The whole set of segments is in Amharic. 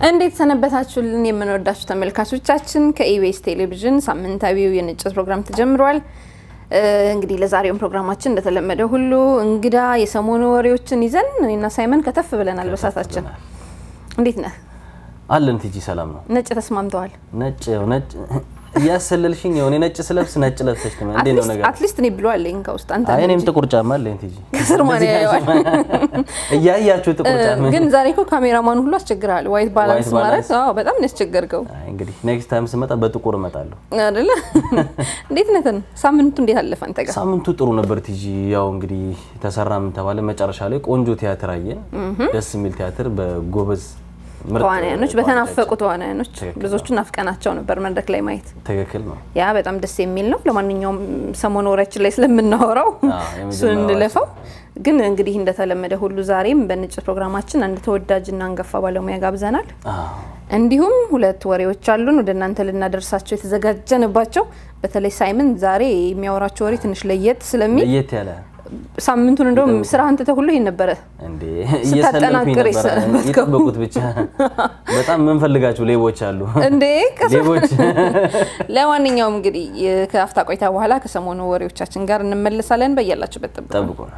እንዴት ሰነበታችሁልን የምንወዳችሁ ተመልካቾቻችን። ከኢቢኤስ ቴሌቪዥን ሳምንታዊው የንጭት ፕሮግራም ተጀምሯል። እንግዲህ ለዛሬውን ፕሮግራማችን እንደተለመደ ሁሉ እንግዳ የሰሞኑ ወሬዎችን ይዘን እኔና ሳይመን ከተፍ ብለናል በሳታችን። እንዴት ነህ? አለን ቲጂ ሰላም ነው። ነጭ ተስማምተዋል? ነጭ ነጭ እያሰለልሽኝ የሆነ ነጭ ስለብስ ነጭ ለብሰሽ ነው እንዴ ነው ነገር? አትሊስት እኔ ብሎ አለኝ ከውስጥ አንተ አይ እኔም ጥቁር ጫማ አለኝ ቲጂ። ከስር ማን ያየዋል? እያያችሁ ጥቁር ጫማ ግን ዛሬ እኮ ካሜራማን ሁሉ አስቸግረሃል። ዋይት ባላንስ ዋይት ማለት ባላንስ? አዎ፣ በጣም ነው ያስቸገርከው አይ እንግዲህ ኔክስት ታይም ስመጣ በጥቁር እመጣለሁ። አይደለ? እንዴት ነህ? ሳምንቱ እንዴት አለፈ አንተ ጋር? ሳምንቱ ጥሩ ነበር ቲጂ። ያው እንግዲህ ተሰራ ምን ተባለ፣ መጨረሻ ላይ ቆንጆ ቲያትር አየን። ደስ የሚል ቲያትር በጎበዝ ምርጥ ተዋናያኖች በተናፈቁ ተዋናዮች። ተዋናያኖች ትክክል ብዙዎቹ ናፍቀናቸው ነበር መድረክ ላይ ማየት። ትክክል ነው። ያ በጣም ደስ የሚል ነው። ለማንኛውም ሰሞኑ ወሬያችን ላይ ስለምናወራው አዎ፣ የመጀመሪያው እሱን እንለፈው። ግን እንግዲህ እንደተለመደ ሁሉ ዛሬም በንጭት ፕሮግራማችን አንድ ተወዳጅና አንጋፋ ባለሙያ ጋብዘናል። አዎ እንዲሁም ሁለት ወሬዎች አሉን ወደ እናንተ ልናደርሳቸው የተዘጋጀንባቸው። በተለይ ሳይመን ዛሬ የሚያወራቸው ወሬ ትንሽ ለየት ስለሚል ለየት ያለ ሳምንቱን እንደውም ስራህን ትተህ ሁሉ ይሄን ነበረ እንዴ እየሰለልኩኝ ስታጠናክር ነበረ። የሰነበትከው። ይጠበቁት ብቻ በጣም የምንፈልጋቸው ሌቦች አሉ። እንዴ ከሰ- ሌቦች ለማንኛውም እንግዲህ ከአፍታ ቆይታ በኋላ ከሰሞኑ ወሬዎቻችን ጋር እንመለሳለን። በያላችሁበት ጠብቁ። ጠብቁ ነው።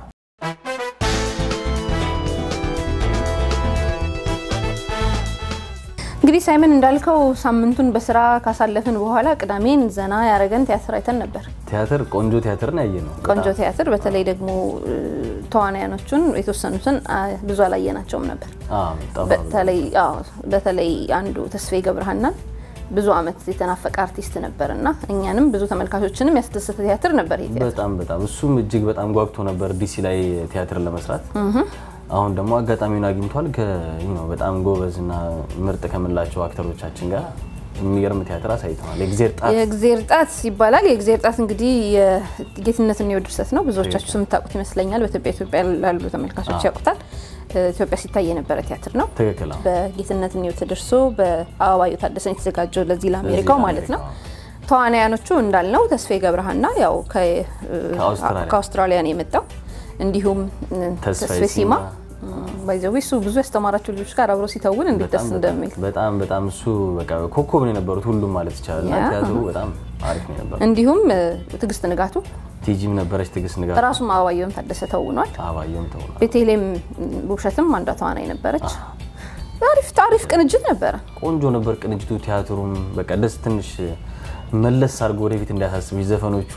እንግዲህ ሳይመን እንዳልከው ሳምንቱን በስራ ካሳለፍን በኋላ ቅዳሜን ዘና ያረገን ቲያትር አይተን ነበር። ቲያትር ቆንጆ ቲያትርን ያየ ነው። ቆንጆ ቲያትር። በተለይ ደግሞ እ፣ ተዋናያኖቹን የተወሰኑትን አ፣ ብዙ አላየናቸውም ነበር። አዎ ጠፋ ብሎ። በተለይ አዎ፣ በተለይ አንዱ ተስፋዬ ገብረሃናን ብዙ አመት የተናፈቀ አርቲስት ነበር እና እኛንም ብዙ ተመልካቾችንም ያስደሰተ ቲያትር ነበር ይሄ ቲያትር። በጣም በጣም እሱም እጅግ በጣም ጓጉቶ ነበር ዲሲ ላይ ቲያትር ለመስራት። አሁን ደግሞ አጋጣሚውን አግኝቷል። ከ ይህ ነው በጣም ጎበዝ እና ምርጥ ከምንላቸው አክተሮቻችን ጋር የሚገርም ቲያትር አሳይተዋል። የእግዜር ጣት የእግዜር ጣት ይባላል። የእግዜር ጣት እንግዲህ የጌትነትን የወድ ድርሰት ነው። ብዙዎቻችሁ የምታውቁት ይመስለኛል። በኢትዮጵያ ኢትዮጵያ ላሉ ተመልካቾች ያውቁታል። ኢትዮጵያ ሲታይ የነበረ ቲያትር ነው። ትክክል ነው። በጌትነት እኔው ተደርሶ በአበባየሁ ታደሰን የተዘጋጀው ለዚህ ለአሜሪካው ለዚህ ማለት ነው። ለአሜሪካው። ተዋናያኖቹ እንዳልነው ተስፋዬ ገብረሃና ያው ከ- ከአውስትራሊያ። ከአውስትራሊያ ነው የመጣው። እንዲሁም ተስፋዬ ተስፋዬ ሲማ ሲማ። ባይዘዌ እሱ ብዙ ያስተማራቸው ልጆች ጋር አብሮ ሲተውን እንዴት ደስ በጣም እንደሚል በጣም በጣም እሱ በቃ ኮከብ ነው የነበሩት ሁሉም ማለት ይቻላል። እና ያ። ቲያትሩ በጣም አሪፍ ነው የነበረው። እንዲሁም እ፣ ትዕግስት ንጋቱ ቲጂም ነበረች፣ ትዕግስት ንጋቱ፣ ራሱም አበባየሁም ታደሰ ተውኗል። አባየም ተውኗል። ቤቴሌም ውብሸትም አንዷ ተዋናይ ነበረች። አሪፍ አሪፍ ቅንጅት ነበረ። ቆንጆ ነበር ቅንጅቱ። ቲያትሩም በቃ ደስ ትንሽ መለስ አድርጎ ወደፊት እንዲያሳስብ ዘፈኖቹ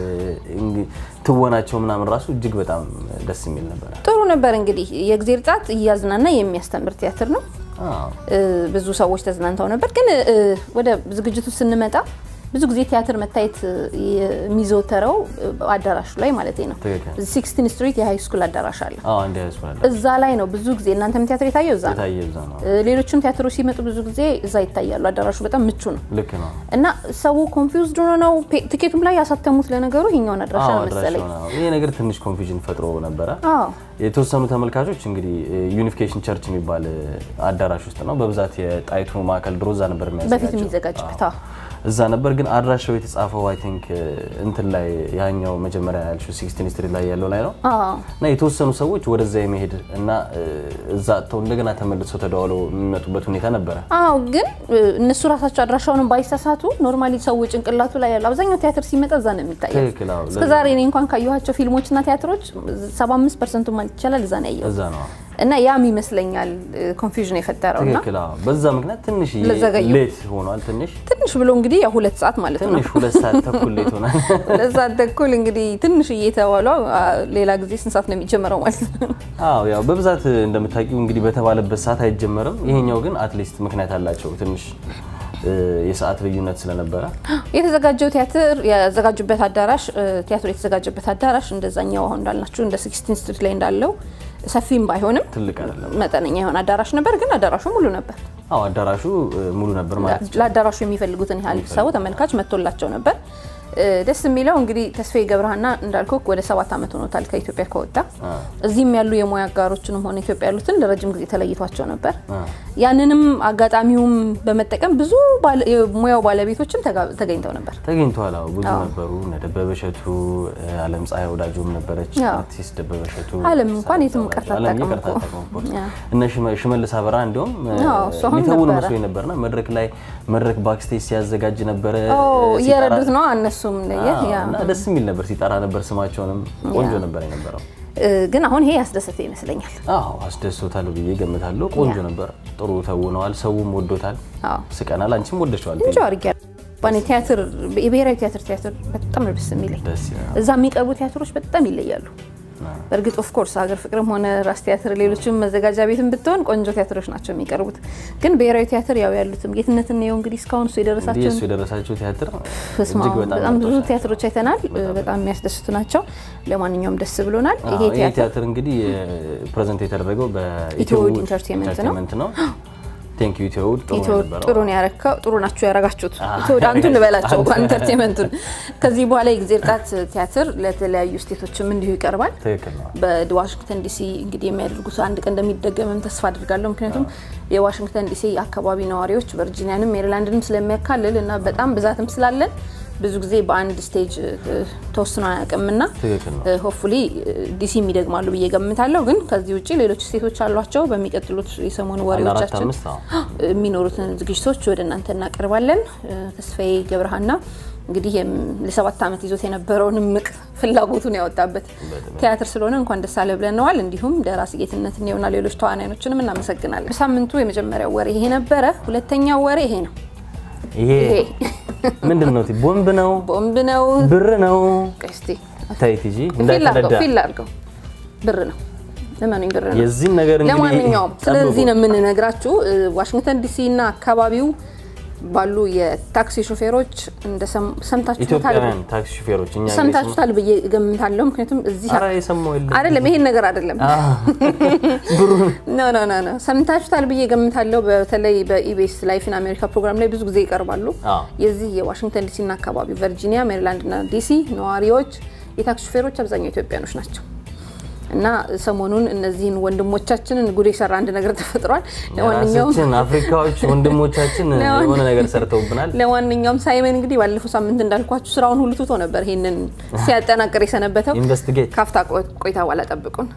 እንግ- ትወናቸው ምናምን ራሱ እጅግ በጣም ደስ የሚል ነበረ። ጥሩ ነበር። እንግዲህ የእግዜር ጣት እያዝናና የሚያስተምር ቲያትር ነው። አዎ፣ እ፣ ብዙ ሰዎች ተዝናንተው ነበር። ግን እ፣ ወደ ዝግጅቱ ስንመጣ ብዙ ጊዜ ቲያትር መታየት እ፣ የሚዘወተረው እ፣ አዳራሹ ላይ ማለት ነው። ትክክል። ሲክስቲን ስትሪት የሃይ ስኩል አዳራሽ አለ። አዎ እንደ ያስፈላል እዛ ላይ ነው ብዙ ጊዜ እናንተም ቲያትር የታየው እዛ ነው። የታየ እዛ ነው። እ፣ ሌሎችም ቲያትሮች ሲመጡ ብዙ ጊዜ እዛ ይታያሉ። አዳራሹ በጣም ምቹ ነው ልክ ነው። እና ሰው ኮንፊውዝድ ሆኖ ነው ፔ- ቲኬቱም ላይ ያሳተሙት ለነገሩ ይሄኛውን አድራሻ አዎ ነው መሰለኝ። አድራሻው ነው። ይሄ ነገር ትንሽ ኮንፊውዥን ፈጥሮ ነበረ። አዎ የተወሰኑ ተመልካቾች እንግዲህ ዩኒፊኬሽን ቸርች የሚባል አዳራሽ ውስጥ ነው በብዛት የጣይቱ ማዕከል ድሮ እዛ ነበር በፊት የሚያዘጋጀው። የሚዘጋጅበት አዎ። እዛ ነበር ግን አድራሻው የተጻፈው አይ ቲንክ እንትን ላይ ያኛው መጀመሪያ ያልሽው ሲክስቲን ስትሪት ላይ ያለው ላይ ነው አዎ እና የተወሰኑ ሰዎች ወደዛ የመሄድ እና እ፣ እዛ አጥተው እንደገና ተመልሰው ተደዋውለው የሚመጡበት ሁኔታ ነበረ። አዎ ግን እ፣ እነሱ ራሳቸው አድራሻውንም ባይሳሳቱ ኖርማሊ ሰው ጭንቅላቱ ላይ ያለው አብዛኛው ቲያትር ሲመጣ እዛ ነው የሚታየው። ትክክል። አዎ፣ እስከ ዛሬ እኔ እንኳን ካየኋቸው ፊልሞችና ቲያትሮች 75 ፐርሰንቱ ማለት ይቻላል እዛ ነው ያየሁት እዛ ነው እና ያም ይመስለኛል ኮንፊውዥን የፈጠረው እና ትክክል። አዎ፣ በዛ ምክንያት ትንሽ ለዘገዩ። ሌት ሆኗል። ትንሽ ትንሽ ብሎ እንግዲህ ያው ሁለት ሰዓት ማለት ነው ትንሽ ሁለት ሰዓት ተኩል ሌት ሆኗል። ሁለት ሰዓት ተኩል እንግዲህ ትንሽ እየተባሏ ሌላ ጊዜ ስንት ሰዓት ነው የሚጀምረው ማለት ነው? አዎ ያው በብዛት እንደምታውቂው እንግዲህ በተባለበት ሰዓት አይጀመርም። ይሄኛው ግን አትሊስት ምክንያት አላቸው ትንሽ እ፣ የሰዓት ልዩነት ስለነበረ የተዘጋጀው ቲያትር ያዘጋጁበት አዳራሽ እ፣ ቲያትሩ የተዘጋጀበት አዳራሽ እንደዛኛው አሁን እንዳልናችሁ እንደ ሲክስቲን ስትሪት ላይ እንዳለው ሰፊም ባይሆንም ትልቅ አይደለም። መጠነኛ የሆነ አዳራሽ ነበር፣ ግን አዳራሹ ሙሉ ነበር። አዎ አዳራሹ እ፣ ሙሉ ነበር ማለት ይቻላል። ለአዳራሹ የሚፈልጉትን ያህል ሰው ተመልካች መጥቶላቸው ነበር። ደስ የሚለው እንግዲህ ተስፋዬ ገብረሃና እንዳልኩ ወደ ሰባት ዓመት ሆኖታል ከኢትዮጵያ ከወጣ። እዚህም ያሉ የሙያ አጋሮችንም ሆነ ኢትዮጵያ ያሉትን ለረጅም ጊዜ ተለይቷቸው ነበር። ያንንም አጋጣሚውም በመጠቀም ብዙ የሙያው ባለቤቶችም ተገኝተው ነበር ተገኝተዋል። አዎ ብዙ ነበሩ። እነ ደበበ እሸቱ፣ አለም ፀሐይ ወዳጆም ነበረች። አርቲስት ደበበ እሸቱ አለም እንኳን የትም ቀርታ እነ ሽመልስ አበራ እንዲሁም ሊተውን መስሎኝ ነበርና መድረክ ላይ መድረክ ባክስቴጅ ሲያዘጋጅ ነበረ እየረዱት ነው እነሱም እና ደስ የሚል ነበር። ሲጠራ ነበር ስማቸውንም ቆንጆ ነበር የነበረው። ግን አሁን ይሄ ያስደሰተ ይመስለኛል። አዎ አስደስቶታል ብዬ ገምታለሁ። ቆንጆ ነበር። ጥሩ ተውነዋል። ሰውም ወዶታል። ስቀናል። አንቺም ወደሸዋል። እንጆ አድርጊያለሁ። ባኔ ቲያትር የብሔራዊ ቲያትር ቲያትር በጣም ነው ደስ የሚለኝ። እዛ የሚቀርቡ ቲያትሮች በጣም ይለያሉ። በእርግጥ ኦፍ ኮርስ ሀገር ፍቅርም ሆነ ራስ ቲያትር ሌሎችም መዘጋጃ ቤትም ብትሆን ቆንጆ ቲያትሮች ናቸው የሚቀርቡት። ግን ብሔራዊ ቲያትር ያው ያሉትም ጌትነትን ነው እንግዲህ እስካሁን እሱ የደረሳቸው እሱ የደረሳቸው ቲያትር በጣም ብዙ ቲያትሮች አይተናል። በጣም የሚያስደስቱ ናቸው። ለማንኛውም ደስ ብሎናል። ይሄ ቲያትር እንግዲህ ፕሬዘንት የተደረገው በኢትዮ ኢንተርቴንመንት ነው። ቴንክ ዩ ኢትዮውድ ጥሩ ነው ያረከው። ጥሩ ናችሁ ያረጋችሁት። ኢትዮውድ አንቱን ልበላቸው ኢንተርቴንመንቱን። ከዚህ በኋላ የጊዜ እርጣት ቲያትር ለተለያዩ ስቴቶችም እንዲሁ ይቀርባል። በዋሽንግተን ዲሲ እንግዲህ የሚያደርጉት አንድ ቀን እንደሚደገምም ተስፋ አድርጋለሁ። ምክንያቱም የዋሽንግተን ዲሲ አካባቢ ነዋሪዎች ቨርጂኒያንም ሜሪላንድንም ስለሚያካልል እና በጣም ብዛትም ስላለን ብዙ ጊዜ በአንድ ስቴጅ ተወስኖ አያውቅምና ሆፉሊ ዲሲ የሚደግማሉ ብዬ ገምታለሁ። ግን ከዚህ ውጭ ሌሎች ስቴቶች አሏቸው። በሚቀጥሉት የሰሞኑ ወሬዎቻችን የሚኖሩትን ዝግጅቶች ወደ እናንተ እናቀርባለን። ተስፋዬ ገብረሃና እንግዲህ ለሰባት ዓመት ይዞት የነበረውን እምቅ ፍላጎቱን ያወጣበት ቲያትር ስለሆነ እንኳን ደስ አለ ብለነዋል። እንዲሁም ደራሲ ጌትነት እኔውና ሌሎች ተዋናዮችንም እናመሰግናለን። ሳምንቱ የመጀመሪያው ወሬ ይሄ ነበረ። ሁለተኛው ወሬ ይሄ ነው። ይሄ ምንድን ነው? ቦምብ ነው? ቦምብ ነው? ብር ነው? እስቲ ታይ ቲጂ እንዳይፈነዳ ፊል አድርገው። ብር ነው። ለማንኛውም ብር ነው። የዚህን ነገር እንግዲህ ለማንኛውም ስለዚህ ነው የምንነግራችሁ ዋሽንግተን ዲሲ እና አካባቢው ባሉ የታክሲ ሾፌሮች እንደ ሰምታችሁታል ኢትዮጵያውያን ታክሲ ሾፌሮች እኛ ሰምታችሁታል ብዬ ገምታለሁ። ምክንያቱም እዚህ ኧረ የሰማው የለም አይደለም ይሄን ነገር አይደለም። ኖ ኖ ኖ ኖ ሰምታችሁታል ብዬ ገምታለሁ። በተለይ በኢቢኤስ ላይፍ ኢን አሜሪካ ፕሮግራም ላይ ብዙ ጊዜ ይቀርባሉ። የዚህ የዋሽንግተን ዲሲ እና አካባቢው ቨርጂኒያ፣ ሜሪላንድ እና ዲሲ ነዋሪዎች የታክሲ ሾፌሮች አብዛኛው ኢትዮጵያኖች ናቸው። እና ሰሞኑን እነዚህን ወንድሞቻችንን ጉድ የሰራ አንድ ነገር ተፈጥሯል። ለማንኛውም አፍሪካዎች ወንድሞቻችን የሆነ ነገር ሰርተውብናል። ለማንኛውም ሳይመን እንግዲህ ባለፈው ሳምንት እንዳልኳችሁ ስራውን ሁሉ ትቶ ነበር ይሄንን ሲያጠናቅር የሰነበተው። ኢንቨስቲጌት ካፍታ ቆይታ በኋላ ጠብቁን።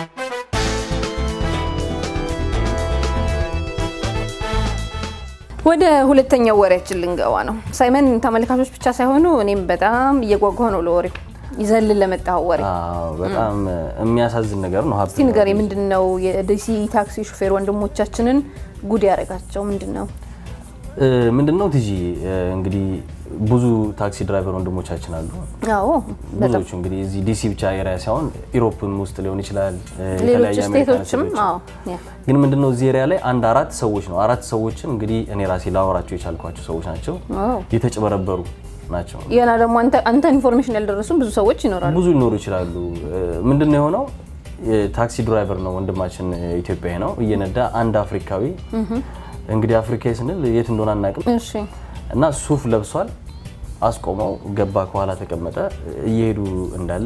ወደ ሁለተኛው ወሬያችን ልንገባ ነው። ሳይመን ተመልካቾች ብቻ ሳይሆኑ እኔም በጣም እየጓጓ ነው ለወሬው ይዘልን ለመጣው ወሬ በጣም የሚያሳዝን ነገር ነው። እስቲ ንገሬ፣ ምንድን ነው የዲሲ ታክሲ ሹፌር ወንድሞቻችንን ጉድ ያደረጋቸው ምንድን ነው? ምንድን ነው ቲጂ እንግዲህ ብዙ ታክሲ ድራይቨር ወንድሞቻችን አሉ። አዎ ብዙዎቹ እንግዲህ እዚህ ዲሲ ብቻ ኤሪያ ሳይሆን ኢሮፕም ውስጥ ሊሆን ይችላል፣ ሌሎች ስቴቶችም። ግን ምንድነው እዚህ ኤሪያ ላይ አንድ አራት ሰዎች ነው አራት ሰዎችን እንግዲህ እኔ ራሴ ላወራቸው የቻልኳቸው ሰዎች ናቸው የተጭበረበሩ ናቸው። ገና ደግሞ አንተ ኢንፎርሜሽን ያልደረሱም ብዙ ሰዎች ይኖራሉ፣ ብዙ ሊኖሩ ይችላሉ። ምንድን ነው የሆነው? ታክሲ ድራይቨር ነው ወንድማችን፣ ኢትዮጵያዊ ነው። እየነዳ አንድ አፍሪካዊ እንግዲህ አፍሪካዊ ስንል የት እንደሆነ አናውቅም እና ሱፍ ለብሷል። አስቆመው፣ ገባ፣ ከኋላ ተቀመጠ። እየሄዱ እንዳለ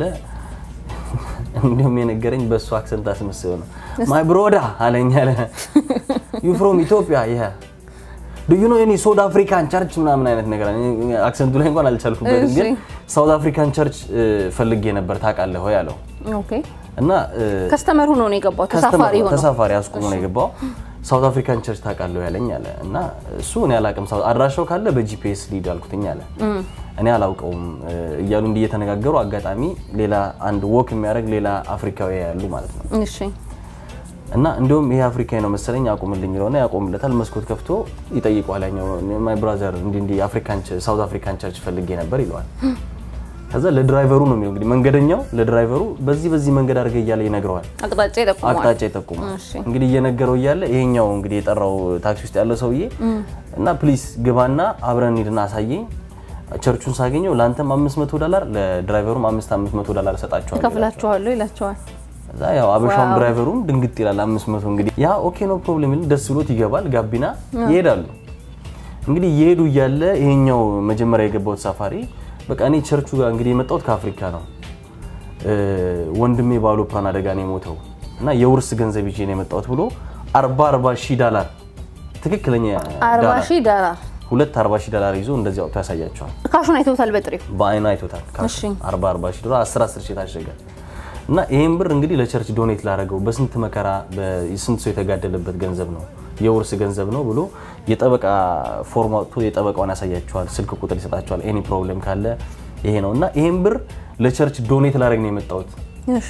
እንዲሁም የነገረኝ በእሱ አክሰንት አስመስለው ነው ማይ ብሮዳ አለኝ አለ ዩ ፍሮም ኢትዮጵያ ይሄ ዱዩ ኖ ኤኒ ሳውት አፍሪካን ቸርች ምናምን አይነት ነገር አክሰንቱ ላይ እንኳን አልቻልኩበትም፣ ግን ሳውት አፍሪካን ቸርች ፈልጌ ነበር ታውቃለህ ወይ አለው። እና ከስተመር ሆኖ ነው የገባው፣ ተሳፋሪ ሆኖ ተሳፋሪ አስቆሞ ነው የገባው። ሳውት አፍሪካን ቸርች ታውቃለህ ያለኝ አለ። እና እሱ እኔ አላውቅም፣ አድራሻው ካለ በጂፒኤስ ሊድ አልኩትኝ አለ። እኔ አላውቀውም እያሉ እንዲህ እየተነጋገሩ አጋጣሚ ሌላ አንድ ወክ የሚያደርግ ሌላ አፍሪካዊ ያሉ ማለት ነው እሺ እና እንዲሁም ይሄ አፍሪካዊ ነው መሰለኝ አቁምልኝ ይለውና ያቆምለታል። መስኮት ከፍቶ ይጠይቀዋል። ያኛው ማይ ብራዘር እንዲህ እንዲህ አፍሪካን ሳውት አፍሪካን ቸርች ፈልጌ ነበር ይለዋል። ከዛ ለድራይቨሩ ነው የሚለው እንግዲህ መንገደኛው ለድራይቨሩ በዚህ በዚህ መንገድ አድርገ እያለ ይነግረዋል። አቅጣጫ ይጠቁማል። አቅጣጫ ይጠቁማል። እንግዲህ እየነገረው እያለ ይሄኛው እንግዲህ የጠራው ታክሲ ውስጥ ያለው ሰውዬ እና ፕሊስ ግባና አብረን ሂድና አሳየኝ ቸርቹን ሳገኘው ለአንተም 500 ዶላር ለድራይቨሩም 500 ዶላር እሰጣቸዋለሁ ከፍላችኋለሁ ይላቸዋል። እዛ ያው አበሻውም ድራይቨሩም ድንግጥ ይላል። 500 እንግዲህ ያ ኦኬ ኖ ፕሮብሌም ይል ደስ ብሎት ይገባል። ጋቢና ይሄዳሉ። እንግዲህ እየሄዱ እያለ ይሄኛው መጀመሪያ የገባው ተሳፋሪ በቃ እኔ ቸርቹ ጋር እንግዲህ የመጣሁት ከአፍሪካ ነው። እ፣ ወንድሜ በአውሮፕላን አደጋ ነው የሞተው እና የውርስ ገንዘብ ይዤ ነው የመጣሁት ብሎ 40 40 ሺህ ዳላር ትክክለኛ አርባ ዳላር ሺህ ዳላር ሁለት 40 ሺህ ዳላር ይዞ እንደዚህ አውጥቶ ያሳያቸዋል። ካሹን አይተውታል በጥሬው። በአይኑ አይቶታል። እሺ። 40 40 ሺህ ዶላር 10 10 ሺህ ታሸገ እና ይሄን ብር እንግዲህ ለቸርች ዶኔት ላደረገው በስንት መከራ በስንት ሰው የተጋደለበት ገንዘብ ነው የውርስ ገንዘብ ነው ብሎ የጠበቃ ፎርም አውጥቶ የጠበቃውን ያሳያቸዋል። ስልክ ቁጥር ይሰጣቸዋል። ኤኒ ፕሮብሌም ካለ ይሄ ነው እና ይሄን ብር ለቸርች ዶኔት ላደረግ ነው የመጣሁት እሺ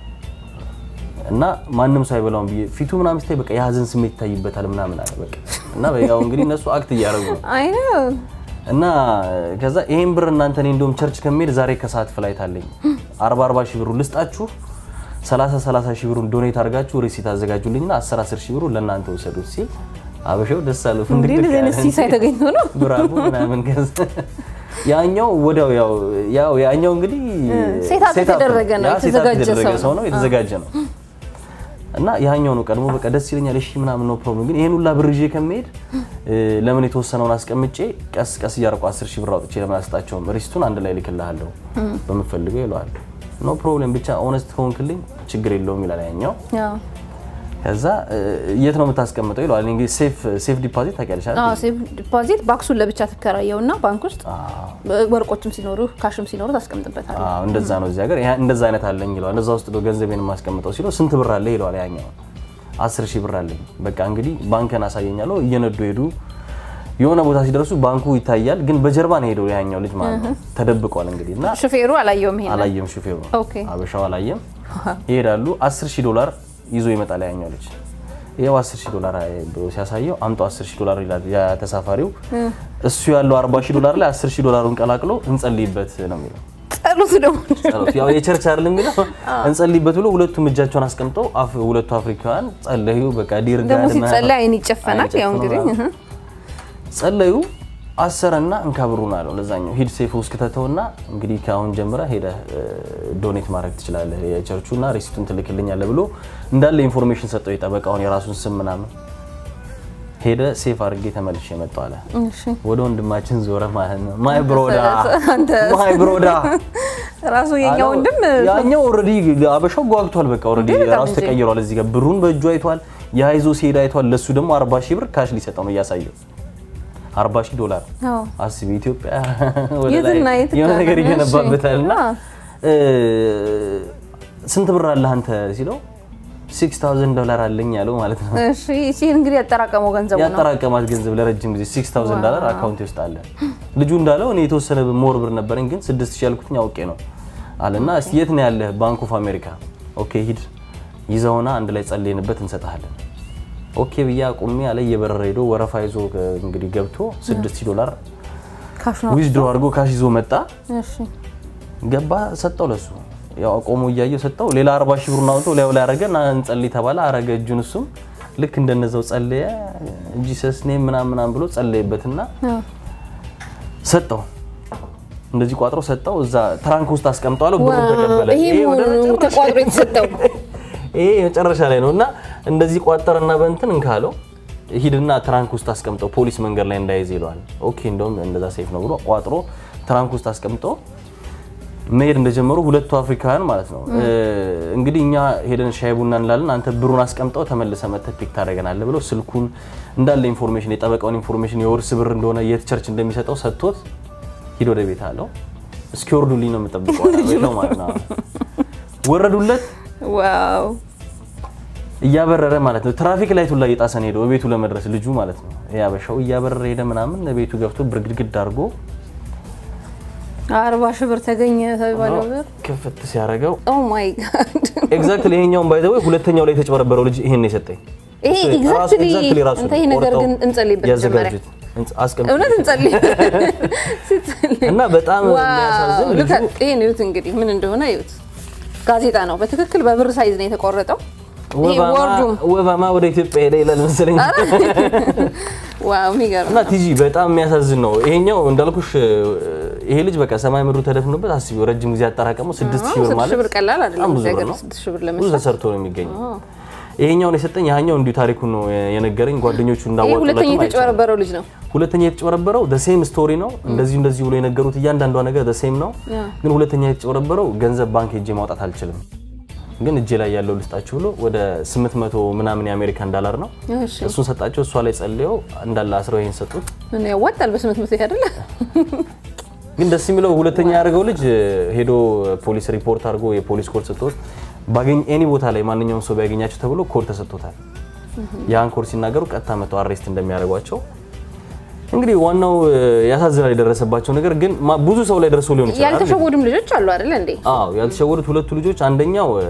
እና ማንም ሰው አይበላውም ብዬ ፊቱ ምናምን ስታይ በቃ የሀዘን ስሜት ይታይበታል ምናምን አለ በቃ እና ያው እንግዲህ እነሱ አክት እያደረጉ ነው አይ ነው እና ከዛ ይሄን ብር እናንተ እኔ እንደውም ቸርች ከሚሄድ ዛሬ ከሰዓት ፍላይት አለኝ 40 40 ሺህ ብሩ ልስጣችሁ 30 30 ሺህ ብሩን ዶኔት አድርጋችሁ ሪሲት አዘጋጁልኝና 10 10 ሺህ ብሩን ለእናንተ ውሰዱት ሲል አበሻው ደስ አለው እንዴ ፍንድቅ እንደዚህ አይነት ሲሳይ ተገኝቶ ነው ብራቦ ምናምን ከዛ ያኛው ወዲያው ያው ያው ያኛው እንግዲህ ሴት አፕ ሴት አፕ የተደረገ ነው፣ ያ ሴት አፕ የተዘጋጀ የተደረገ ሰው ሰው ነው። ነው የተዘጋጀ ነው እና ያኛው ነው ቀድሞ በቃ ደስ ይለኛል እሺ ምናምን ነው ፕሮብሌም ግን ይሄን ሁላ ብር ይዤ ከመሄድ እ፣ ለምን የተወሰነውን አስቀምጬ ቀስ ቀስ እያደረኩ 10 ሺህ ብር አውጥቼ ለምን አልሰጣቸውም ሪስቱን አንድ ላይ ልክልሃለሁ በምፈልገው ይለዋል ኖ ፕሮብሌም ብቻ ኦነስት ከሆንክልኝ ችግር የለውም ይላል ያኛው ያው ከዛ እ፣ የት ነው የምታስቀምጠው ይለዋል እንግዲህ ሴፍ ሴፍ ዲፖዚት ታውቂያለሽ አይደል? አዎ ሴቭ ዲፖዚት ባክሱን ለብቻ ትከራየውና ባንክ ውስጥ አዎ ወርቆችም ሲኖሩ ካሽም ሲኖሩ ታስቀምጥበታል። አዎ እንደዛ ነው እዚህ ሀገር ያ- እንደዛ አይነት አለኝ ይለዋል። እንደዛ ውስጥ ነው ገንዘቤን የማስቀምጠው ሲለው ስንት ብር አለ ይለዋል። ያኛው አስር ሺህ ብር አለኝ። በቃ እንግዲህ ባንክን አሳየኛለሁ። እየነዱ ሄዱ። የሆነ ቦታ ሲደርሱ ባንኩ ይታያል፣ ግን በጀርባ ነው ሄደው ያኛው ልጅ ማለት ነው ተደብቋል። እንግዲህ እና ሹፌሩ አላየውም ይሄን አላየም ሹፌሩ ኦኬ። አበሻው አላየም። ይሄዳሉ። 10 ሺህ ዶላር ይዞ ይመጣል ያኛው ልጅ። ይኸው 10 ሺህ ዶላር ብሎ ሲያሳየው አምጦ 10 ሺህ ዶላር ይላል ያ ተሳፋሪው። እሱ ያለው 40 ሺህ ዶላር ላይ 10 ሺህ ዶላሩን ቀላቅሎ እንጸልይበት ነው የሚለው ጸሎት ደግሞ ጸሎት ያው የቸርች አይደለም የሚለው እንጸልይበት ብሎ ሁለቱም እጃቸውን አስቀምጠው አፍ- ሁለቱ አፍሪካውያን ጸለዩ። በቃ ዲር ደግሞ ጋድ ሲጸለይ አይን ይጨፈናል። አይን ያው እንግዲህ ይጨፍናል። ጸለዩ። አሰረና እንካ ብሩን አለው ለዛኛው ሂድ ሴፍ ውስጥ ክተተውና እንግዲህ ከአሁን ጀምረ ሄደ ዶኔት ማድረግ ትችላለህ የቸርቹና ሬሲቱን ትልክልኛለህ ብሎ እንዳለ ኢንፎርሜሽን ሰጠው። የጠበቃውን የራሱን ስም ምናምን ሄደ ሴፍ አድርጌ ተመልሼ መጣሁ አለ። እሺ ወደ ወንድማችን ዞረ ማለት ነው። ማይ ብሮዳ አንተ ማይ ብሮዳ ራሱ የኛ ወንድም ያኛው ኦልሬዲ አበሻው ጓግቷል። በቃ ኦልሬዲ እንዴ በጣም ራሱ እንጂ። ተቀይሯል። እዚህ ጋር ብሩን በእጁ አይቷል። የሀይዞ ሲሄድ አይቷል። ለሱ ደግሞ 40 ሺህ ብር ካሽ ሊሰጠው ነው እያሳየው 40 ሺህ ዶላር አዎ አስቢ። ኢትዮጵያ ወደ የትና ላይ የት የሆነ ነገር እሺ። ይገነባበታል እና አዎ። እ፣ ስንት ብር አለህ አንተ ሲለው 6000 ዶላር አለኝ ያለው ማለት ነው። እሺ እሺ እንግዲህ ያጠራቀመው ገንዘቡ ነው። ያጠራቀማት ገንዘብ ለረጅም ጊዜ 6000 ዶላር አካውንት ውስጥ አለ። ልጁ እንዳለው እኔ የተወሰነ ሞር ብር ነበረኝ ግን 6000 ያልኩትኝ አውቄ ነው አለና እስቲ የት ነው ያለህ? ባንክ ኦፍ አሜሪካ። ኦኬ ሂድ ይዘውና አንድ ላይ ጸልየንበት እንሰጥሃለን። ኦኬ ብዬ አቁሜ አለ እየበረረ ሄዶ ወረፋ ይዞ እንግዲህ ገብቶ 6000 ዶላር ካሽ ነው። ዊዝድሮ አድርጎ ካሽ ይዞ መጣ። እሺ ገባ ሰጠው ለሱ ያው አቆሞ እያየው ሰጠው። ሌላ 40 ሺህ ብሩን አውጥቶ ላዩ ላይ አረገ እና እንጸልይ ተባለ። አረገ እጁን እሱም ልክ እንደነዛው ጸለየ። ጂሰስ ኔም ምናምን ምናምን ብሎ ጸለየበትና አዎ ሰጠው። እንደዚህ ቋጥሮ ሰጠው። እዛ ትራንክ ውስጥ አስቀምጠዋለሁ። ብሩን ተቀበለ። ይሄ ይሄ ወደ መሆኑ መጨረሻ- ተቋጥሮ የተሰጠው ይሄ መጨረሻ ላይ ነው እና እንደዚህ ቋጠረና በእንትን እንካለው ሂድና ትራንክ ውስጥ አስቀምጠው ፖሊስ መንገድ ላይ እንዳይዝ ይለዋል። ኦኬ እንደውም እንደዛ ሴፍ ነው ብሎ ቋጥሮ ትራንክ ውስጥ አስቀምጦ መሄድ እንደጀመሩ ሁለቱ አፍሪካውያን ማለት ነው እ፣ እንግዲህ እኛ ሄደን ሻይ ቡና እንላለን፣ አንተ ብሩን አስቀምጠው ተመልሰ መተህ ፒክ ታደርገናለህ ብለው ስልኩን እንዳለ ኢንፎርሜሽን የጠበቃውን ኢንፎርሜሽን የውርስ ብር እንደሆነ የት ቸርች እንደሚሰጠው ሰጥቶት ሂድ ወደ ቤት አለው። እስኪወርዱልኝ ነው የምጠብቀው አለ ማለት ነው። ወረዱለት ዋው እያበረረ ማለት ነው። ትራፊክ ላይቱ ላይ እየጣሰ ነው ሄደው ቤቱ ለመድረስ ልጁ ማለት ነው። ያበሻው እያበረረ ሄደ ምናምን ቤቱ ገብቶ ብርግድግድ አድርጎ አርባ ሺህ ብር ተገኘ ተባለው ብር ክፍት ሲያደርገው ኦ ማይ ጋድ ኤግዛክትሊ ይሄኛውን ባይ ዘ ወይ ሁለተኛው ላይ የተጨበረበረው ልጅ ይሄን ነው የሰጠኝ። ይሄ እሱ ራሱ exactly exactly ራሱ አንተ ይሄ ነገር ቆርጠው ግን እንጸልይበት መጀመሪያ ያዘጋጁት እንጽ- አስቀምጥ እውነት እንጸልይ ስትጸልይ እና በጣም የሚያሳዝን ልጁ ዋው ይሄን እዩት እንግዲህ ምን እንደሆነ እዩት ጋዜጣ ነው በትክክል በብር ሳይዝ ነው የተቆረጠው ይሄ ወባማ ወርዱም ወባማ ወደ ኢትዮጵያ ሄደ ይላል መሰለኝ። ዋው የሚገርም እና ቲጂ በጣም የሚያሳዝን ነው። ይሄኛው እንዳልኩሽ ይሄ ልጅ በቃ ሰማይ ምድሩ ተደፍኖበት አስቢው ረጅም ጊዜ ያጠራቀመው ስድስት ሺህ ብር ስድስት ማለት ሺህ ብር ቀላል አይደለም በጣም ብዙ እዚህ ብር ሀገር ነው። ስድስት ሺህ ብር ብዙ ለመስራት ተሰርቶ ነው የሚገኘው። ይሄኛውን የሰጠኝ ያኛው እንዲሁ ታሪኩን ነው የነገረኝ። ጓደኞቹ ይህ እንዳዋጡለትም ሁለተኛ አይቻልም። የተጨበረበረው ልጅ ነው። ሁለተኛ የተጨበረበረው ሴም ስቶሪ ነው። እንደዚሁ እንደዚህ ብሎ የነገሩት እያንዳንዷ ነገር ሴም ነው። ግን ሁለተኛ የተጨበረበረው ገንዘብ ባንክ ሄጄ ማውጣት አልችልም፣ ግን እጄ ላይ ያለው ልስጣችሁ ብሎ ወደ 800 ምናምን የአሜሪካን ዳላር ነው እሺ እሱን ሰጣቸው። እሷ ላይ ጸልየው እንዳለ አስረው ይሄን ሰጡት። ምን ያዋጣል? በስምንት መቶ አይደለ? ግን ደስ የሚለው ሁለተኛ ያደርገው ልጅ ሄዶ ፖሊስ ሪፖርት አድርጎ የፖሊስ ኮድ ሰጥቶት ባገኝ ኤኒ ቦታ ላይ ማንኛውም ሰው ቢያገኛቸው ተብሎ ኮድ ተሰጥቶታል። ያን ኮድ ሲናገሩ ቀጥታ መተው አሬስት እንደሚያደርጓቸው እንግዲህ ዋናው እ፣ ያሳዝናል የደረሰባቸው ነገር ግን ማ- ብዙ ሰው ላይ ደርሶ ሊሆን ይችላል። ያልተሸወዱም ልጆች አሉ አይደለ እንዴ? አዎ ያልተሸወዱት ሁለቱ ልጆች አንደኛው እ፣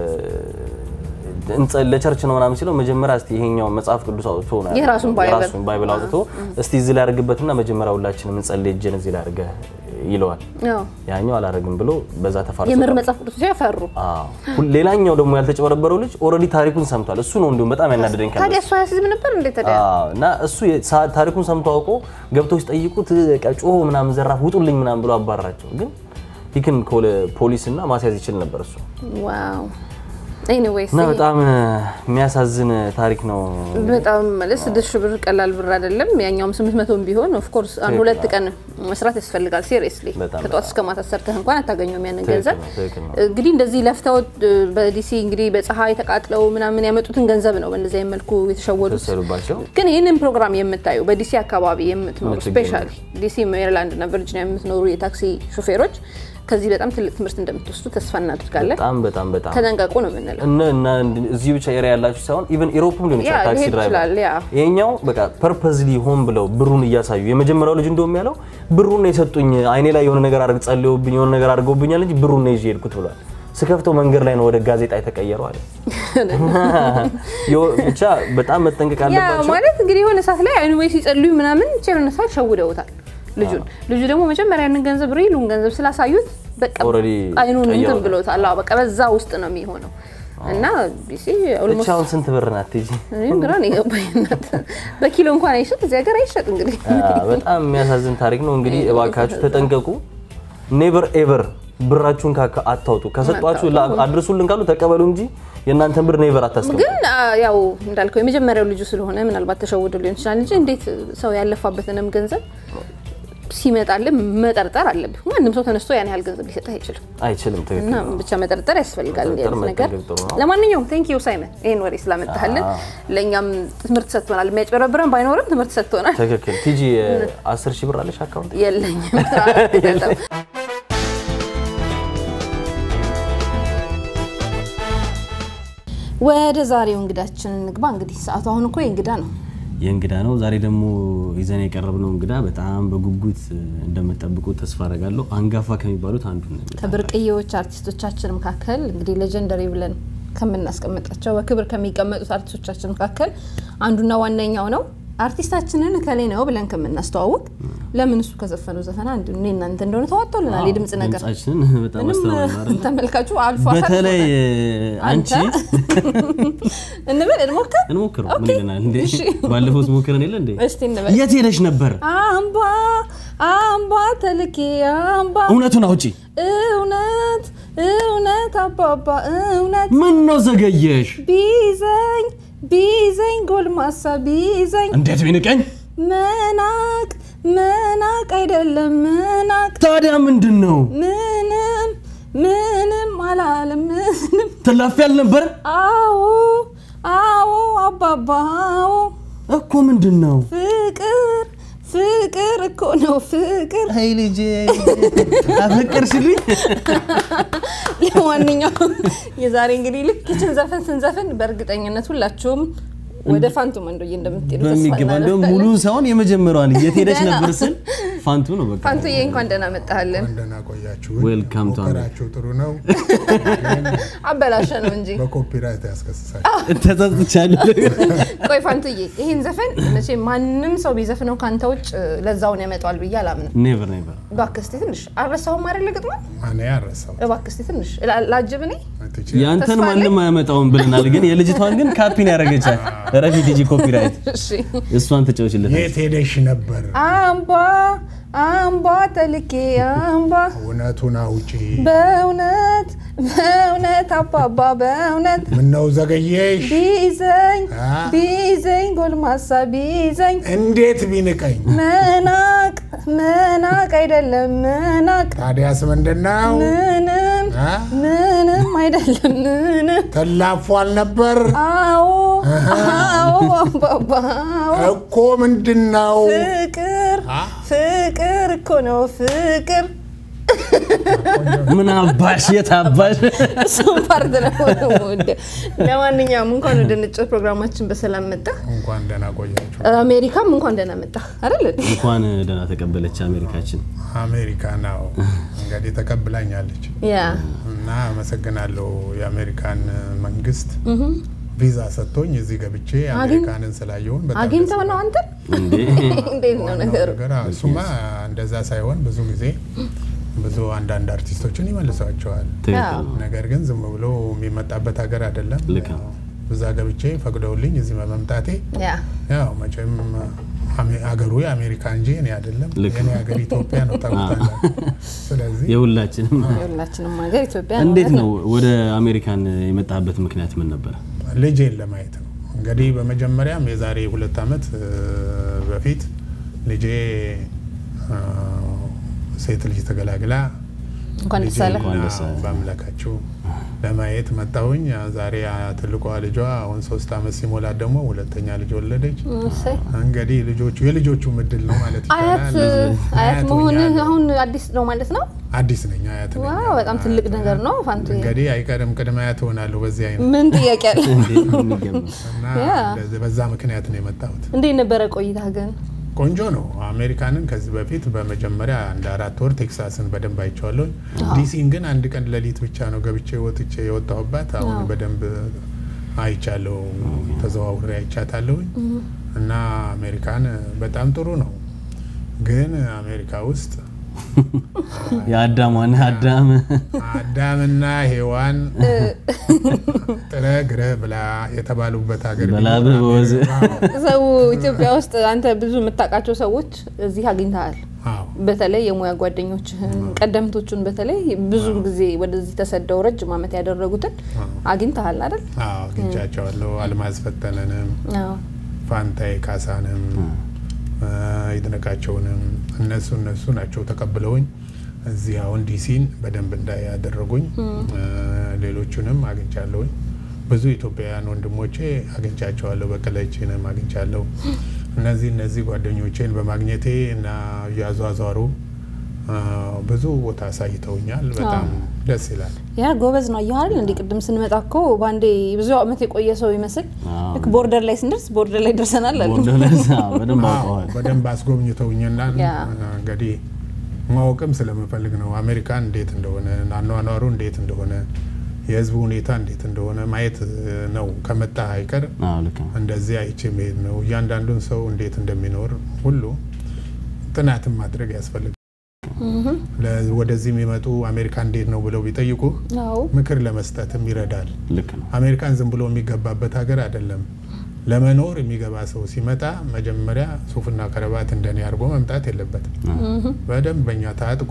እንጸ- ለቸርች ነው ምናምን ሲለው መጀመሪያ እስቲ ይሄኛው መጽሐፍ ቅዱስ አውጥቶ ነው ያለው። የራሱን ባይብል። የራሱን ባይብል አውጥቶ እስቲ እዚህ ላይ አድርግበትና መጀመሪያ ሁላችንም እንጸልይ እጄን እዚህ ላይ አድርገህ ይለዋል። አዎ ያኛው አላረግም ብሎ በዛ ተፋርሶ የምር ቀረ። መጽሐፍ ቅዱስ ያፈሩ። አዎ ሁል- ሌላኛው ደግሞ ያልተጨበረበረው ልጅ ኦልሬዲ ታሪኩን ሰምቷል። እሱ ነው እንዲሁም በጣም ያናደደኝ ከነሱ። ታዲያ እሱ አያስዝም ነበር እንዴ? ታዲያ አዎ እና እሱ የ- ሳ- ታሪኩን ሰምቶ አውቆ ገብተው ሲጠይቁት በቃ ጮሆ ምናምን ዘራፍ ውጡልኝ ምናምን ብሎ አባራቸው። ግን ይክን ፖሊስ እና ማስያዝ ይችል ነበር እሱ ዋው ኤኒዌይስ እና በጣም እ፣ የሚያሳዝን ታሪክ ነው። በጣም ማለት ስድስት ሺህ ብር ቀላል ብር አይደለም። ያኛውም ስምንት መቶም ቢሆን ኦፍኮርስ አንድ ሁለት ቀን መስራት ያስፈልጋል። ሲሪየስሊ በጣም ከጠዋት እስከ ማታ ሰርተህ እንኳን አታገኘውም ያንን ትክክል ገንዘብ። ነው፣ ትክክል ነው። እንግዲህ እንደዚህ ለፍተው እ፣ በዲሲ እንግዲህ በፀሐይ ተቃጥለው ምናምን ያመጡትን ገንዘብ ነው በእንደዚህ አይነት መልኩ የተሸወዱት። ወሰዱባቸው። ግን ይህንን ፕሮግራም የምታዩ በዲሲ አካባቢ የምትኖሩ የምትገኙ ስፔሻሊ ዲሲ፣ ሜሪላንድ እና ቨርጂኒያ የምትኖሩ የታክሲ ሾፌሮች ከዚህ በጣም ትልቅ ትምህርት እንደምትወስዱ ተስፋ እናደርጋለን። በጣም በጣም በጣም ተጠንቀቁ ነው የምንለው። እነ እና እዚህ ብቻ ኤሪያ ያላችሁ ሳይሆን ኢቨን ኢሮፕም ሊሆን ያ ይችላል ታክሲ ሊሄድ ድራይቨር ይችላል። ያ ይሄኛው በቃ ፐርፐዝሊ ሆን ብለው ብሩን እያሳዩ የመጀመሪያው ልጅ እንደውም ያለው ብሩን ነው የሰጡኝ አይኔ ላይ የሆነ ነገር አድርግ ጸልየውብኝ የሆነ ነገር አድርገውብኛል እንጂ ብሩን ነው ይዤ ሄድኩት ብሏል። ስከፍተው መንገድ ላይ ነው ወደ ጋዜጣ የተቀየረው አለ። የው- ብቻ በጣም መጠንቀቅ ያ አለባቸው። ማለት እንግዲህ የሆነ ሰዓት ላይ አይኑ ወይ ሲጸልዩ ምናምን ብቻ የሆነ ሰዓት ሸውደውታል ልጁን። ልጁ ደግሞ መጀመሪያ ያንን ገንዘብ ሪሉን ገንዘብ ስላሳዩት በቃ Already አይኑን እንትን ቀይረውታል። ብሎታል። አዎ በቃ በዛ ውስጥ ነው የሚሆነው እና ቢሲ ብቻ ኦልሞስት አሁን ስንት ብር ናት ቲጂ? እኔም ግራ ነው የገባኝ። እናት በኪሎ እንኳን አይሸጥ እዚህ ሀገር አይሸጥ እንግዲህ አ፣ በጣም የሚያሳዝን ታሪክ ነው። እንግዲህ እባካችሁ ተጠንቀቁ። ኔቨር ኤቨር ብራችሁን ካካ አታውጡ። ከሰጧችሁ ላ- አድርሱልን ካሉ ተቀበሉ እንጂ የእናንተን ብር ኔቨር አታስቀምጡ። ግን አ፣ ያው እንዳልከው የመጀመሪያው ልጁ ስለሆነ ምናልባት ተሸውዶ ሊሆን ይችላል እንጂ እንዴት ሰው ያለፋበትንም ገንዘብ ሲመጣልህ መጠርጠር አለብህ። ማንም ሰው ተነስቶ ያን ያህል ገንዘብ ሊሰጥህ አይችልም። አይችልም። ትክክል እና ነው። ብቻ መጠርጠር ያስፈልጋል እንዲህ አይነት መጠንቀቅ ነገር። ጥሩ ነው። ለማንኛውም ቴንክ ዩ ሳይመን ይህን ወሬ ስላመጣህልን ለእኛም ትምህርት ሰጥቶናል። የሚያጭበረብረን ባይኖርም ትምህርት ሰጥቶናል። ትክክል። ቲጂ አስር ሺህ ብር አለሽ አካውንት? የለኝም ወደ ዛሬው እንግዳችን እንግባ። እንግዲህ ሰዓቱ አሁን እኮ የእንግዳ ነው። የእንግዳ ነው። ዛሬ ደግሞ ይዘን የቀረብነው እንግዳ በጣም በጉጉት እንደምጠብቁት ተስፋ አደርጋለሁ። አንጋፋ ከሚባሉት አንዱ ነው። ከብርቅዬዎች አርቲስቶቻችን መካከል እንግዲህ ሌጀንደሪ ብለን ከምናስቀምጣቸው በክብር ከሚቀመጡት አርቲስቶቻችን መካከል አንዱና ዋነኛው ነው። አርቲስታችንን እከሌ ነው ብለን ከምናስተዋውቅ ለምን እሱ ከዘፈነው ዘፈን አንዱ እኔ እናንተ እንደሆነ ተዋጥቶልናል። የድምጽ ነገር ድምጻችንን በጣም ምንም አስተማሪ ነው አይደል? ተመልካቹ አልፎ በተለይ አንቺ እንበል እንሞክር እንሞክረው ምን ኦኬ። ይለናል እንዴ? እሺ። ባለፈው ሞክረን የለ እንዴ? እስቲ እንበል የት ሄደሽ ነበር? አምባ አምባ ተልኬ አምባ እውነቱን አውጪ። እውነት እውነት አባባ እውነት ምን ነው ዘገየሽ? ቢዘኝ ቢዘኝ ጎልማሳ ቢዘኝ እንዴት ቢንቀኝ? መናቅ መናቅ አይደለም መናቅ ታዲያ ምንድን ነው ምንም ምንም አላለም ምንም ትላፊ አልነበረ አዎ አዎ አባባ አዎ እኮ ምንድን ነው? ፍቅር ፍቅር እኮ ነው ፍቅር አይ ልጄ አፈቀርሽልኝ? ለማንኛውም የዛሬ እንግዲህ ልክ ይችን ዘፈን ስንዘፍን በእርግጠኝነት ሁላችሁም ወደ ፋንቱ መንዶዬ እንደምትሄዱ ተስፋ በሚገባ እንደውም እናደርጋለን። ሙሉ ሳይሆን የመጀመሪያዋን የት ሄደሽ ደህና። ነበር ስል ፋንቱ ነው በቃ። ፋንቱዬ እንኳን ደህና መጣህልን። እንደና ቆያችሁ። Welcome to ሞከራችሁ ጥሩ ነው። አበላሸ ነው እንጂ በኮፒራይት ያስከስሳል። ተጸጽቻለሁ። ቆይ ፋንቱዬ ይህን ዘፈን መቼ ማንም ሰው ቢዘፍነው ካንተ ውጭ ለዛውን ያመጣዋል ብዬ አላምንም። ኔቨር ኔቨር እባክህ እስኪ ትንሽ አልረሳሁም አይደል ግጥሙ? እኔ አረሳው እባክህ እስኪ ትንሽ ላ- ላጅብ እኔ ያንተን ተስፋ አለኝ። ማንም አያመጣውም ብለናል፣ ግን የልጅቷን ግን ካፒን ያደረገቻል። ረፊ ዲጂ ኮፒራይት እሺ እሷን ተጫውችለታል። የት ሄደሽ ነበር? አምባ አምባ ተልኬ አምባ እውነቱን አውጪ። በእውነት በእውነት አባባ በእውነት ምነው ዘገየሽ? ቢይዘኝ አ? ቢይዘኝ ጎልማሳ ቢይዘኝ እንዴት ቢንቀኝ? መናቅ መናቅ አይደለም መናቅ ታዲያስ ምንድን ነው? ምንም አ? ምንም አይደለም ምንም ተላፏል ነበር አዎ አዎ አባባ አዎ እኮ ምንድን ነው? ፍቅር አ? ፍቅር እኮ ነው ፍቅር ምን አባሽ የት አባሽ እሱም ፓርት ነው የምወደው። ለማንኛውም እንኳን ወደ ንጭት ፕሮግራማችን በሰላም መጣ። እንኳን ደህና ቆያችሁ። አሜሪካም እንኳን ደህና መጣ አይደል? እንኳን ደህና ተቀበለች አሜሪካችን። አሜሪካ ነው እንግዲህ ተቀብላኛለች ያ እና አመሰግናለሁ የአሜሪካን መንግስት ቪዛ ሰጥቶኝ እዚህ ገብቼ አሜሪካንን ስላየውን በጣም አግኝተው ነው አንተ እንዴ እንዴት ነው ነገሩ? ነገር አዎ፣ እሱማ እንደዛ ሳይሆን ብዙ ጊዜ ብዙ አንዳንድ አርቲስቶችን ይመልሷቸዋል። ትክክል ነው። ነገር ግን ዝም ብሎ የሚመጣበት ሀገር አይደለም። ልክ ነው። እዛ ገብቼ ፈቅደውልኝ እዚህ በመምጣቴ ያ ያው መቼም አሜ- አገሩ የአሜሪካ እንጂ እኔ አይደለም። ልክ የኔ ሀገር ኢትዮጵያ ነው ታውቃለህ። ስለዚህ የሁላችንም የሁላችንም ሀገር ኢትዮጵያ እንዴት እውነት ነው ወደ አሜሪካን የመጣበት ምክንያት ምን ነበረ? ልጄን ለማየት ነው እንግዲህ በመጀመሪያም የዛሬ ሁለት ዓመት እ፣ በፊት ልጄ እ፣ ሴት ልጅ ተገላግላ እንኳን ደስ አለ። እንኳን ደስ አለ። በአምላካችሁ ለማየት መጣሁኝ። ትልቋ ልጇ አሁን ሶስት ዓመት ሲሞላት ደግሞ ሁለተኛ ልጅ ወለደች። እሰይ። እንግዲህ ልጆቹ የልጆቹ ምድል ነው ማለት አያት ይቻላል። አያት መሆን ሆኛለሁ። አሁን አዲስ ነው ማለት ነው። አዲስ ነኝ አያት ነኝ። ዋው በጣም ትልቅ ነገር ነው ፋንቱ። እንግዲህ አይቀርም ቅድመ አያት ሆናለሁ በዚህ አይነት ምን ጥያቄ አለ? እንዴ የሚገርም ነው። እና ያ። እንደዚህ በዛ ምክንያት ነው የመጣሁት። እንዴት ነበረ ቆይታ ግን? ቆንጆ ነው። አሜሪካንን ከዚህ በፊት በመጀመሪያ እንደ አራት ወር ቴክሳስን በደንብ አይቼዋለሁ። ዲሲን ግን አንድ ቀን ሌሊት ብቻ ነው ገብቼ ወጥቼ የወጣሁባት። አሁን አዎ። በደንብ አይቻለሁ፣ ተዘዋውሬ አይቻታለሁኝ እና አሜሪካን በጣም ጥሩ ነው። ግን አሜሪካ ውስጥ የአዳም ዋና አዳም አዳምና ሔዋን ጥረ ግረ ብላ የተባሉበት ሀገር በላብህ ቢኖር በወዝ አሜሪካ- ሰው ኢትዮጵያ ውስጥ አንተ ብዙ የምታውቃቸው ሰዎች እዚህ አግኝተሃል። አዎ በተለይ የሙያ ጓደኞችህን ቀደምቶቹን በተለይ ብዙ ጊዜ ወደዚህ ተሰደው ረጅም ዓመት ያደረጉትን አዎ አግኝተሃል አይደል? አዎ አግኝቻቸዋለሁ። አልማዝ ፈጠነንም አዎ። ፋንታይ ካሳንም እ፣ ይድነቃቸውንም እነሱ እነሱ ናቸው ተቀብለውኝ እዚህ አሁን ዲሲን በደንብ እንዳይ ያደረጉኝ። እ፣ ሌሎቹንም አግኝቻለሁኝ። ብዙ ኢትዮጵያውያን ወንድሞቼ አግኝቻቸዋለሁ። በቀለችንም አግኝቻለሁ። እነዚህ እነዚህ ጓደኞቼን በማግኘቴ እና እያዟዟሩ እ፣ ብዙ ቦታ አሳይተውኛል። በጣም ደስ ይላል። ያ ጎበዝ ነው አየሁ አይደል? እንዲህ ቅድም ስንመጣ እኮ በአንዴ ብዙ ዓመት የቆየ ሰው ይመስል አዎ። ልክ ቦርደር ላይ ስንደርስ ቦርደር ላይ ደርሰናል አለ። ቦርደለስ በደንብ አዎ፣ አውቀዋል። በደንብ አስጎብኝተውኝና ያ። እንግዲህ ማወቅም ስለምፈልግ ነው አሜሪካን እንዴት እንደሆነ አኗኗሩ እንዴት እንደሆነ የሕዝቡ ሁኔታ እንዴት እንደሆነ ማየት እ፣ ነው። ከመጣ አይቀር አዎ ልክ ነው። እንደዚህ አይቼ መሄድ ነው። እያንዳንዱን ሰው እንዴት እንደሚኖር ሁሉ ጥናትን ማድረግ ያስፈልጋል። ለ- ወደዚህ የሚመጡ አሜሪካ እንዴት ነው ብለው ቢጠይቁ አዎ ምክር ለመስጠትም ይረዳል። ልክ ነው። አሜሪካን ዝም ብሎ የሚገባበት ሀገር አይደለም። ለመኖር የሚገባ ሰው ሲመጣ መጀመሪያ ሱፍና ከረባት እንደኔ አድርጎ መምጣት የለበትም። በደንብ በኛ ታጥቆ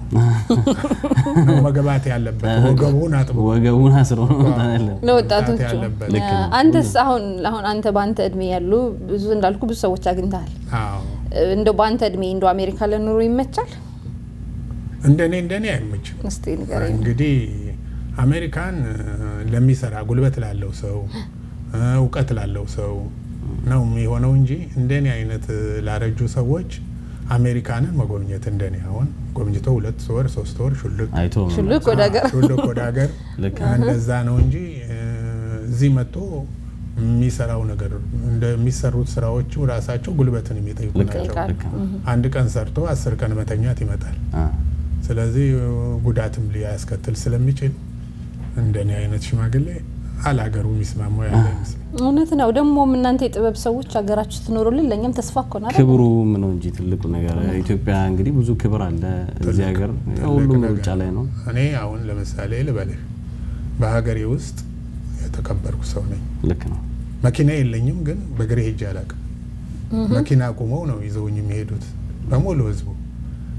ነው መግባት ያለበት። ወገቡን አጥቦ ወገቡን አስሮ ነው መምጣት ያለበት። ለወጣቶቹ መምጣት ያለበት። ልክ ነው። አንተስ አሁን አሁን አንተ በአንተ እድሜ ያሉ ብዙ እንዳልኩ ብዙ ሰዎች አግኝተሃል። አዎ እንደው በአንተ እድሜ እንደው አሜሪካ ለኑሮ ይመቻል? እንደኔ እንደኔ አይመችም። እስቲ ንገረኝ። እንግዲህ አሜሪካን እ፣ ለሚሰራ ጉልበት ላለው ሰው እ፣ እውቀት ላለው ሰው ነው የሚሆነው እንጂ እንደኔ አይነት እ፣ ላረጁ ሰዎች አሜሪካንን መጎብኘት እንደኔ አሁን ጎብኝቶ ሁለት ወር ሶስት ወር ሹልክ አይቶ ሹልክ ወደ ሀገር ሹልክ ወደ ሀገር ልክ እንደዛ ነው እንጂ እ፣ እዚህ መጥቶ የሚሰራው ነገር እንደሚሰሩት ስራዎቹ ራሳቸው ጉልበትን የሚጠይቁ ልክ ነው። ናቸው። ልክ ነው። አንድ ቀን ሰርቶ አስር ቀን መተኛት ይመጣል። አ፣ ስለዚህ ጉዳትም ሊያስከትል ስለሚችል እንደኔ አይነት ሽማግሌ አላገሩ የሚስማማው ያለ ይመስል እውነት ነው። ደግሞም እናንተ የጥበብ ሰዎች ሀገራችሁ ትኖሩልን ለእኛም ተስፋ እኮ ነው አይደል? ክብሩም ነው እንጂ ትልቁ ነገር ኢትዮጵያ እንግዲህ ብዙ ክብር አለ እዚህ ሀገር ሁሉም ነገር። ሩጫ ላይ ነው። እኔ አሁን ለምሳሌ ልበልህ በሀገሬ ውስጥ የተከበርኩ ሰው ነኝ። ልክ ነው። መኪና የለኝም፣ ግን በእግሬ ሄጄ አላውቅም። መኪና ቁመው ነው ይዘውኝ የሚሄዱት በሙሉ ህዝቡ።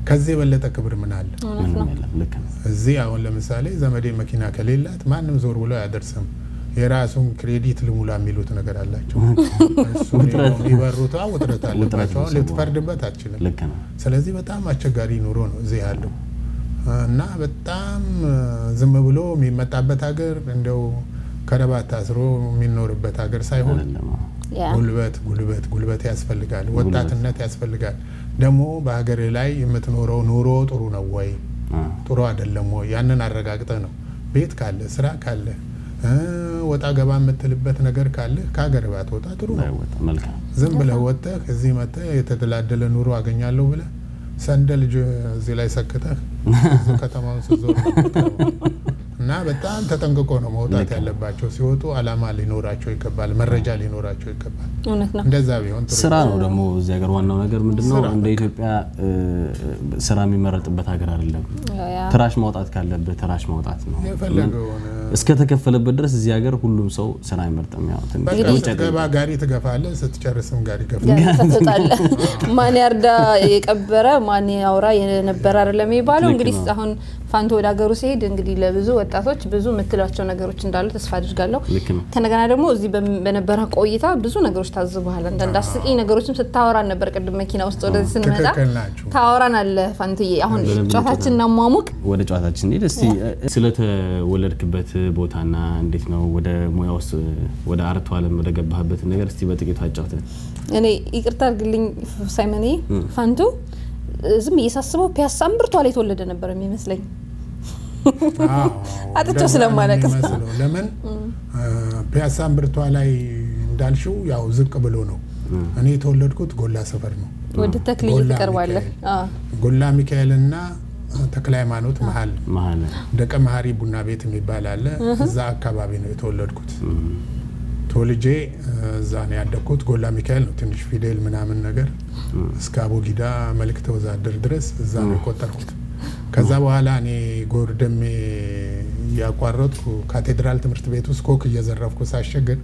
ከዚህ የበለጠ ክብር ምን አለ? ምንም የለም። ልክ ነው። እዚህ አሁን ለምሳሌ ዘመዴ መኪና ከሌላት ማንም ዞር ብሎ አያደርስም። የራሱን ክሬዲት ልሙላ የሚሉት ነገር አላቸው። እሱን ውጥረት። የሚበሩት አዎ፣ ውጥረት አለባቸው። አሁን ነው ልትፈርድበት አትችልም። ልክ ነው። ስለዚህ በጣም አስቸጋሪ ኑሮ ነው እዚህ ያለው እና በጣም ዝም ብሎ የሚመጣበት ሀገር እንደው ከረባት ታስሮ የሚኖርበት ሀገር ሳይሆን አይደለም። ያ ጉልበት ጉልበት ጉልበት ያስፈልጋል። ወጣትነት ያስፈልጋል። ደግሞ በሀገር ላይ የምትኖረው ኑሮ ጥሩ ነው ወይ አ፣ ጥሩ አይደለም ወይ? ያንን አረጋግጠ ነው ቤት ካለ ስራ ካለ እ፣ ወጣ ገባ የምትልበት ነገር ካለ ከሀገር ባትወጣ ጥሩ ነው። ባይወጣ መልካም። ዝም ብለህ ወጥተህ እዚህ መጥተህ የተደላደለ ኑሮ አገኛለሁ ብለህ ሰንደል ጅ- እዚህ ላይ ሰክተህ ብዙ ከተማውን ስትዞር ነው የምትቀረው። እና በጣም ተጠንቅቆ ነው መውጣት ልክ ነው። ያለባቸው። ሲወጡ አላማ ሊኖራቸው ይገባል፣ መረጃ ሊኖራቸው ይገባል። እውነት ነው። እንደዛ ቢሆን ጥሩ ስራ ነው ደግሞ እዚህ ሀገር ዋናው ነገር ምንድን ነው? ስራ እንደ ኢትዮጵያ እ፣ ስራ የሚመረጥበት ሀገር አይደለም። ያ ትራሽ ማውጣት ካለበት ትራሽ ማውጣት ነው። የፈለገውን እስከ ተከፈለበት ድረስ እዚህ ሀገር ሁሉም ሰው ስራ አይመርጥም። ያው ትንሽ በቃ ውጭ ስትገባ ጋሪ ትገፋለህ፣ ስትጨርስም ጋሪ ገፋ ጋር ትወጣለህ። ማን ያርዳ የቀበረ ማን ያውራ የነበረ አይደለም የሚባለው። ልክ እንግዲህ ነው። አሁን ፋንቶ ወደ ሀገሩ ሲሄድ እንግዲህ ለብዙ ወጣቶች ብዙ የምትላቸው ነገሮች እንዳሉ ተስፋ አድርጋለሁ። ልክ ነው። ከነገና ደግሞ እዚህ በም- በነበረ ቆይታ ብዙ ነገሮች ታዝበሃል። አንዳንድ አስቂኝ ነገሮችም ስታወራን ነበር። ቅድም መኪና ውስጥ ወደዚህ ስንመጣ ትክክል ናችሁ። ታወራን አለ ፋንትዬ። አሁን በደንብ ጨዋታችን እናሟሙቅ። ወደ ጨዋታችን ሄድ እስቲ እ፣ ስለተወለድክበት ቦታና እንዴት ነው ወደ ሙያ ውስጥ ወደ አርቱ ዓለም ወደ ገባህበት ነገር እስቲ በጥቂቱ አጫውተን። እኔ ይቅርታ አድርግልኝ ሳይመኔ ፋንቱ ዝም ብዬ ሳስበው ፒያሳ እምብርቷ ላይ የተወለደ ነበር የሚመስለኝ። አዎ፣ አጥቼው እንደዛ ነው ስለማላውቅ። የሚመስለው። ለምን ፒያሳ እምብርቷ እንዳልሽው ያው ዝቅ ብሎ ነው። እኔ የተወለድኩት ጎላ ሰፈር ነው። ወደ ተክልዬ ጎላ ትቀርባለህ። ሚካኤል። አዎ። ጎላ ሚካኤልና ተክለ ሃይማኖት መሀል መሀል ደቀ መሀሪ ቡና ቤት የሚባል አለ። እዛ አካባቢ ነው የተወለድኩት። ተወልጄ እዛ ነው ያደግኩት። ጎላ ሚካኤል ነው ትንሽ ፊደል ምናምን ነገር እስከ አቦጊዳ መልእክተ ወዛደር ድረስ እዛ ነው የቆጠርኩት። ከዛ በኋላ እኔ ጎርደሜ እያቋረጥኩ ካቴድራል ትምህርት ቤት ውስጥ ኮክ እየዘረፍኩ ሳሸግር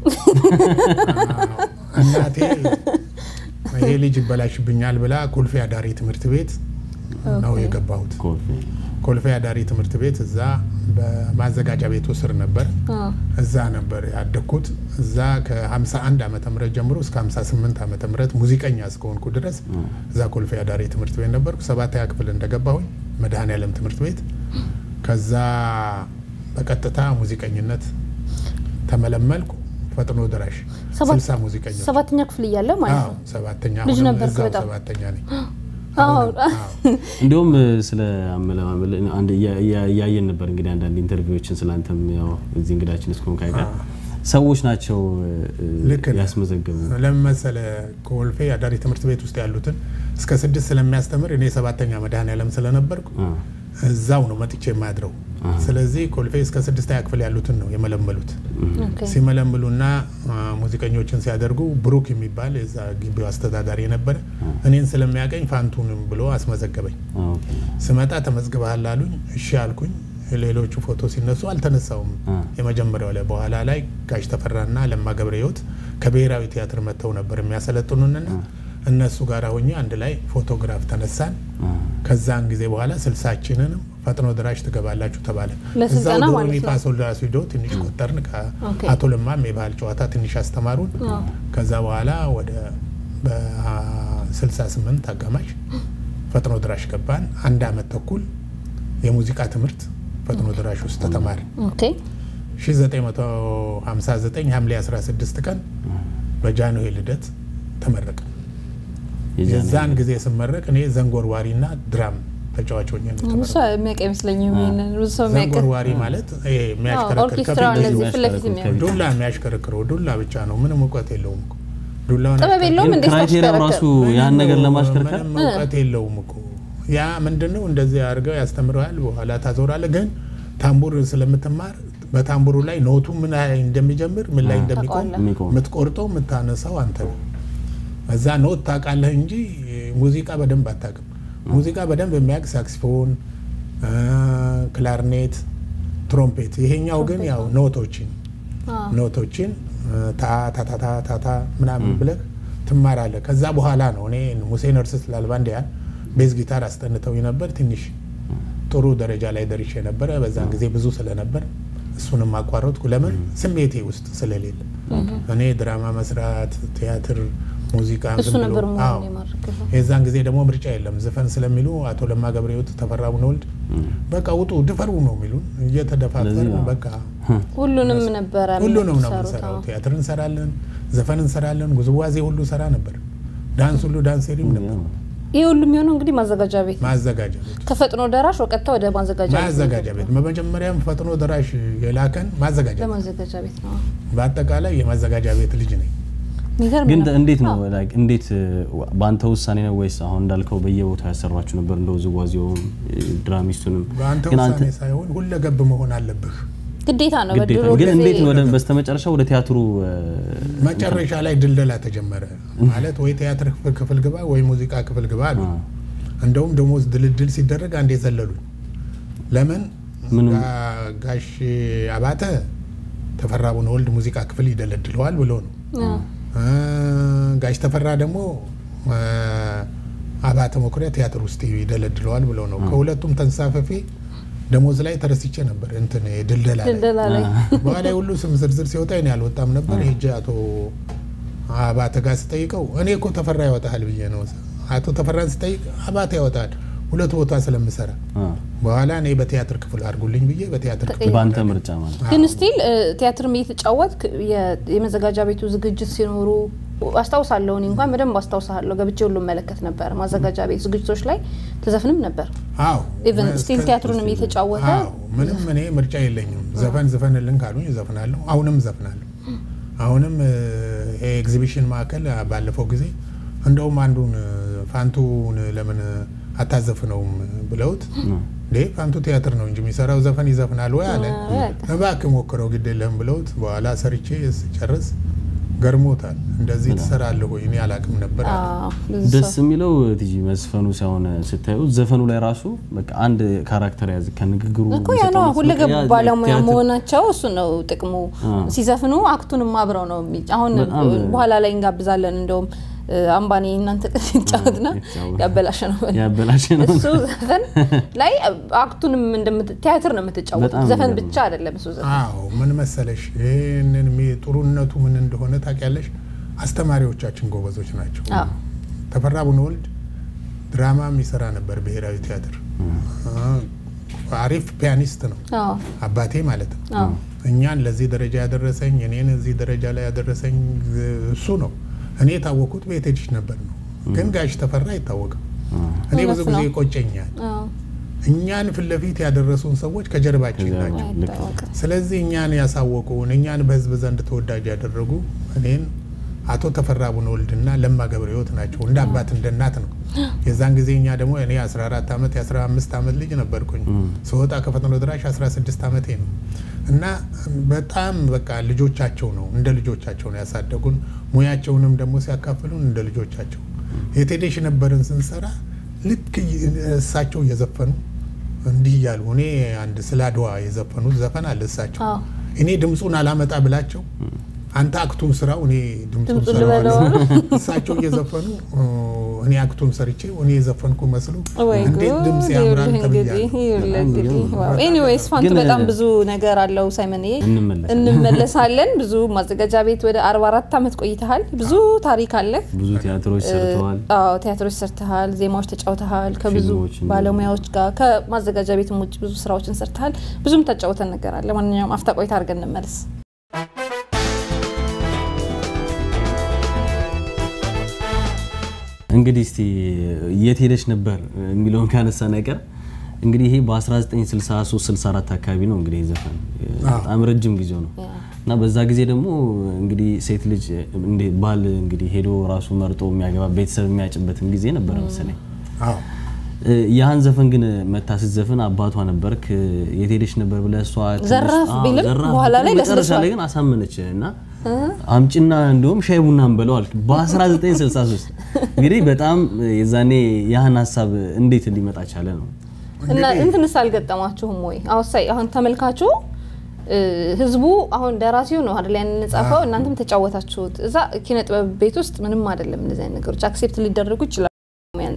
እናቴ ይሄ ልጅ ይበላሽብኛል ብላ ኮልፌ አዳሪ ትምህርት ቤት ነው የገባሁት። ኮልፌ ኮልፌ አዳሪ ትምህርት ቤት እዛ በማዘጋጃ ቤቱ ስር ነበር። አዎ። እዛ ነበር ያደግኩት። እዛ ከ51 ዓመተ ምህረት ጀምሮ እስከ 58 ዓመተ ምህረት ሙዚቀኛ እስከሆንኩ ድረስ እዛ ኮልፌ አዳሪ ትምህርት ቤት ነበርኩ። ሰባተኛ ክፍል እንደገባሁኝ መድኃኔዓለም ትምህርት ቤት ከዛ በቀጥታ ሙዚቀኝነት ተመለመልኩ። ፈጥኖ ደራሽ ሰባት- ስልሳ ሙዚቀኞች ሰባተኛ ክፍል እያለ ማለት አዎ፣ ነው። ሰባተኛ ልጅ አሁንም ነበርክ እዛው በጣም። ሰባተኛ ነኝ። አዎ። አሁንም፣ አዎ። እንዲሁም እ፣ ስለ አመለማመል አንድ እያ- እያ- እያየን ነበር እንግዲህ አንዳንድ ኢንተርቪዎችን ስላንተም ያው እዚህ እንግዳችን እስከሆንክ አይቀር ሰዎች ናቸው እ፣ ልክ ነህ። ያስመዘገቡ ለምን መሰለህ ኮልፌ አዳሪ ትምህርት ቤት ውስጥ ያሉትን እስከ ስድስት ስለሚያስተምር እኔ ሰባተኛ መድኃኔዓለም ስለነበርኩ አ፣ እዛው ነው መጥቼ የማድረው። ስለዚህ ኮልፌ እስከ ስድስተኛ ክፍል ያሉትን ነው የመለመሉት። ኦኬ። ሲመለምሉና አ፣ ሙዚቀኞችን ሲያደርጉ ብሩክ የሚባል የዛ ግቢው አስተዳዳሪ ነበረ። እኔን ስለሚያቀኝ ፋንቱንም ብሎ አስመዘገበኝ። አ፣ ኦኬ። ስመጣ ተመዝግበሃል አሉኝ። እሺ አልኩኝ። ሌሎቹ ፎቶ ሲነሱ አልተነሳውም። አ። የመጀመሪያው ላይ በኋላ ላይ ጋሽ ተፈራና ለማ ገብረ ሕይወት ከብሔራዊ ቲያትር መጥተው ነበር የሚያሰለጥኑንና እነሱ ጋር ሆኜ አንድ ላይ ፎቶግራፍ ተነሳን። አ፣ ከዛን ጊዜ በኋላ ስልሳችንንም ፈጥኖ ደራሽ ትገባላችሁ ተባለ። ለስልጠና እዛው ማለት ዶሮኒ ነው። ፋሶል ደራሲ ሂዶ ትንሽ ቆጠርን። ኦኬ። ከአቶ ለማም የባህል ጨዋታ ትንሽ አስተማሩን። ከዛ በኋላ ወደ በ68 አጋማሽ ፈጥኖ ደራሽ ገባን። አንድ አመት ተኩል የሙዚቃ ትምህርት ፈጥኖ ደራሽ ውስጥ ተማሪ ኦኬ። 1959 ሐምሌ 16 ቀን በጃንሆይ ልደት ተመረቀ። የጃን የዛን ጊዜ ስመረቅ እኔ ዘንጎርዋሪና ድራም ተጫዋች ሆኜ ነው ብዙ የተመረቅኩት። ሰው የሚያውቅ አይመስለኝም። ይሄንን ብዙ ሰው የሚያውቅ ዘንጎርዋሪ ማለት ይሄ የሚያሽከረክር ኦርኬስትራ ከፊት እንደዚህ ለፊት ፊት ለፊት የሚያውቅ ዱላ የሚያሽከረክረው ዱላ ብቻ ነው። ምንም እውቀት የለውም እኮ ዱላውን ጥበብ የለውም ግን እንዴ? ክራይቴሪያው ስታሽከረክር? ራሱ ያን ነገር ለማሽከርከር ምንም እውቀት የለውም እኮ ያ ምንድን ነው እንደዚህ አድርገው ያስተምረዋል። በኋላ ታዞራለህ። ግን ታምቡር ስለምትማር በታምቡሩ ላይ ኖቱ ምን ላይ እንደሚጀምር ምን ላይ እንደሚቆም ታውቀዋለህ። የሚቆም የምትቆርጠው የምታነሳው አንተ ነው። እዛ ኖት ታውቃለህ እንጂ ሙዚቃ በደንብ አታውቅም። ሙዚቃ በደንብ የሚያውቅ ሳክሲፎን፣ ክላርኔት፣ ትሮምፔት። ይሄኛው ግን ያው ኖቶችን አዎ። ኖቶችን ታ ታ ታ ታ ታ ታ ምናምን ብለህ ትማራለህ። ከዛ በኋላ ነው እኔ ሙሴ ነርስስ ላልባንዲያን ቤዝ ጊታር አስጠንተው ነበር። ትንሽ ጥሩ ደረጃ ላይ ደርሼ ነበረ። በዛን ጊዜ ብዙ ስለነበር እሱንም አቋረጥኩ። ለምን ስሜቴ ውስጥ ስለሌለ እኔ ድራማ መስራት፣ ቲያትር፣ ሙዚቃ እሱ ዝም ብሎ- ነበር አዎ። መሆን የማርክህ የዛን ጊዜ ደግሞ ምርጫ የለም ዝፈን ስለሚሉ አቶ ለማ ገብረሕይወት ተፈራ ቡነወልድ በቃ ውጡ ድፈሩ ነው የሚሉን እየተደፋፈርን ስለዚህ ነው። በቃ ሁሉንም ነበረ ሁሉንም ነው የምትሰሩት? የምንሰራው። አዎ። ቲያትር እንሰራለን፣ ዘፈን እንሰራለን፣ ውዝዋዜ ሁሉ ሰራ ነበር። ዳንስ ሁሉ ዳንሴሪም ነበር። ይህ ሁሉ የሚሆነው እንግዲህ ማዘጋጃ ቤት ነው። ማዘጋጃ ቤት ከፈጥኖ ደራሽ ወቀጥታ ወደ ማዘጋጃ ቤት ማዘጋጃ ቤት በመጀመሪያም ፈጥኖ ደራሽ የላከን ማዘጋጃ ቤት። ለማዘጋጃ ቤት ነው። በአጠቃላይ የማዘጋጃ ቤት ልጅ ነኝ። የሚገርም ግን ነው። እንዴት ነው like እንዴት እ, በአንተ ውሳኔ ነው ወይስ አሁን እንዳልከው በየቦታው ያሰሯችሁ ነበር እንደ ውዝዋዜውም እ, ድራሚስቱንም በአንተ ግን አንተ ውሳኔ ሳይሆን ሁለገብ መሆን አለብህ። ግዴታ ነው። ግዴታ በድሮ ግን ጊዜ እንዴት ወደ በስተመጨረሻ ወደ ቲያትሩ እ, መጨረሻ ላይ ድልደላ ተጀመረ ማለት ወይ ቲያትር ክፍል ግባ ወይ ሙዚቃ ክፍል ግባ አሉ። እንደውም ደሞዝ ድልድል ሲደረግ አንዴ ዘለሉኝ። ለምን ምንም- ጋ- ጋሽ አባተ ተፈራ ቡነወልድ ሙዚቃ ክፍል ይደለድለዋል ብሎ ነው። እ፣ ጋሽ ተፈራ ደግሞ እ፣ አባተ መኩሪያ ቲያትር ውስጥ ይደለድለዋል ብሎ ነው። ከሁለቱም ተንሳፈፌ ደሞዝ ላይ ተረስቼ ነበር እንትን ድልደላ ላይ ድልደላ ላይ በኋላ ሁሉ ስም ዝርዝር ሲወጣ እኔ አልወጣም ነበር። ሄጄ አቶ አባተ ጋር ስጠይቀው እኔ እኮ ተፈራ ያወጣል ብዬ ነው። አቶ ተፈራን ስጠይቅ አባተ ያወጣል ሁለት ቦታ ስለምሰራ አ፣ በኋላ እኔ በቲያትር ክፍል አድርጉልኝ ብዬ በቲያትር ክፍል በአንተ ምርጫ ማለት ነው። ግን ስቲል ቲያትርም እየተጫወት የመዘጋጃ ቤቱ ዝግጅት ሲኖሩ አስታውሳለሁ። እኔ እንኳን በደንብ አስታውሳለሁ። ገብቼ ሁሉ መለከት ነበር። ማዘጋጃ ቤት ዝግጅቶች ላይ ተዘፍንም ነበር። አዎ ኢቨን ስቲል ቲያትሩንም እየተጫወተ አዎ ምንም እኔ ምርጫ የለኝም። ዘፈን ዝፈንልን ካሉኝ እዘፍናለሁ። አሁንም እዘፍናለሁ። አሁንም እ፣ ይሄ ኤግዚቢሽን ማዕከል አ፣ ባለፈው ጊዜ እንደውም አንዱን እ፣ ፋንቱን ለምን አታዘፍነውም ብለውት እንዴ ፋንቱ ቲያትር ነው እንጂ የሚሰራው ዘፈን ይዘፍናል ወይ አለ። እባክህ ሞክረው ግድ የለህም ብለውት በኋላ ሰርቼ ስጨርስ ገርሞታል። እንደዚህ ትሰራለህ ወይ እኔ አላቅም ነበር አለ። አዎ፣ ብዙ ደስ ሰው የሚለው ቲጂ መስፈኑ ሳይሆን ስታዩ ዘፈኑ ላይ ራሱ በቃ አንድ ካራክተር ያዝ ከንግግሩ እኮ ያ ነው የሚሰጠው ሁለገብ መስመር፣ ያ ባለሙያ ቲያትር- መሆናቸው እሱ ነው ጥቅሙ። አ። ሲዘፍኑ አክቱንም አብረው ነው የሚ- አሁን በጣም በኋላ ላይ እንጋብዛለን። እንደውም እ፣ አምባኔ እናንተ ይጫወት ነው ይጫወት። ያበላሸ ነው ያበላሸ ነው። እሱ ዘፈን ላይ አክቱንም እንደምት- ቲያትር ነው የምትጫወት በጣም ዘፈን የሚገርም ብቻ አይደለም እሱ ዘፈን አዎ ምን መሰለሽ፣ ይህንን የሚ- ጥሩነቱ ምን እንደሆነ ታውቂያለሽ? አስተማሪዎቻችን ጎበዞች ናቸው። አዎ። ተፈራ ቡነወልድ ድራማ የሚሰራ ነበር ብሔራዊ ቲያትር። አሪፍ ፒያኒስት ነው አዎ አባቴ ማለት ነው። አዎ እኛን ለዚህ ደረጃ ያደረሰኝ እኔን እዚህ ደረጃ ላይ ያደረሰኝ እሱ ነው። እኔ የታወቁት በየቴዲሽ ነበር ነው፣ ግን ጋሽ ተፈራ አይታወቅም። እኔ ብዙ እውነት ጊዜ ነው። ይቆጨኛል። አዎ እኛን ፊት ለፊት ያደረሱን ሰዎች ከጀርባችን ናቸው። አይታወቅም። ስለዚህ እኛን ያሳወቁን እኛን በህዝብ ዘንድ ተወዳጅ ያደረጉ እኔን አቶ ተፈራ ቡነወልድና ለማ ገብረሕይወት ናቸው። እንደ አባት እንደ እናት ነው። የዛን ጊዜ እኛ ደግሞ እኔ 14 ዓመት የ15 ዓመት ልጅ ነበርኩኝ ስወጣ ከፈጥኖ ድራሽ 16 ዓመቴ ነው እና በጣም በቃ ልጆቻቸው ነው እንደ ልጆቻቸው ነው ያሳደጉን። ሙያቸውንም ደግሞ ሲያካፍሉን እንደ ልጆቻቸው የቴዴሽ ነበርን ስንሰራ ልክ እሳቸው እየዘፈኑ እንዲህ እያሉ እኔ አንድ ስለ አድዋ የዘፈኑት ዘፈን አለ እሳቸው አዎ እኔ ድምፁን አላመጣ ብላቸው አንተ አክቱን ስራው እኔ ድምፁን ድምፁን ሰራዋለሁ። ልበለው። እሳቸው እየዘፈኑ እ፣ እኔ አክቱን ሰርቼ እኔ የዘፈንኩ መስሎ ወይ እንዴት ጉድ! ድምፅ ያምራል ይኸውልህ እንግዲህ ተብያለሁ። ይኸውልህ በጣም እንግዲህ የሚገርም ዋው። ኤኒዌይስ ፋንቱ ግን- በጣም ብዙ ነገር አለው ሳይመንዬ እንመለሳለን። እንመለሳለን። ብዙ ማዘጋጃ ቤት ወደ 44 ዓመት ቆይተሃል። ብዙ ታሪክ አለ። ብዙ ቲያትሮች ሰርተዋል። አዎ ቲያትሮች ሰርተሃል፣ ዜማዎች ተጫውተሃል፣ ከብዙ ፊልሞችን ባለሙያዎች ጋር ከማዘጋጃ ቤትም ውጭ ብዙ ስራዎችን ሰርተሃል። ብዙም ታጫውተን ነገር አለ። ማንኛውም አፍታ ቆይታ አድርገን እንመለስ። እንግዲህ እስቲ የት ሄደች ነበር የሚለውን ካነሳ ነገር እንግዲህ ይሄ በ1963 64 አካባቢ ነው እንግዲህ ይህ ዘፈን በጣም ረጅም ጊዜው ነው እና በዛ ጊዜ ደግሞ እንግዲህ ሴት ልጅ እንደ ባል እንግዲህ ሄዶ ራሱ መርጦ የሚያገባ ቤተሰብ የሚያጭበትም ጊዜ ነበረ መሰለኝ። አዎ ያህን ዘፈን ግን መታ ስትዘፍን አባቷ ነበርክ የት ሄደች ነበር ብለህ እሷ ትንሽ- ዘራፍ አዎ፣ ቢልም ዘራፍ በኋላ ላይ ቢልም መጨረሻ ለስልሷል። ላይ ግን አሳመነች እና አምጭና እንዲሁም ሻይ ቡና እንበለው አልክ። በ1963 እንግዲህ በጣም የዛኔ ያህን ሀሳብ እንዴት ሊመጣ ቻለ ነው? እና እንትንስ አልገጠማችሁም ወይ? አሁን ሳይ አሁን ተመልካቹ እ፣ ህዝቡ አሁን ደራሲው ነው አይደል ያን ጻፈው፣ እናንተም ተጫወታችሁት። እዛ ኪነ ጥበብ ቤት ውስጥ ምንም አይደለም እንደዚህ አይነት ነገሮች አክሴፕት ሊደረጉ ይችላሉ። ሙያን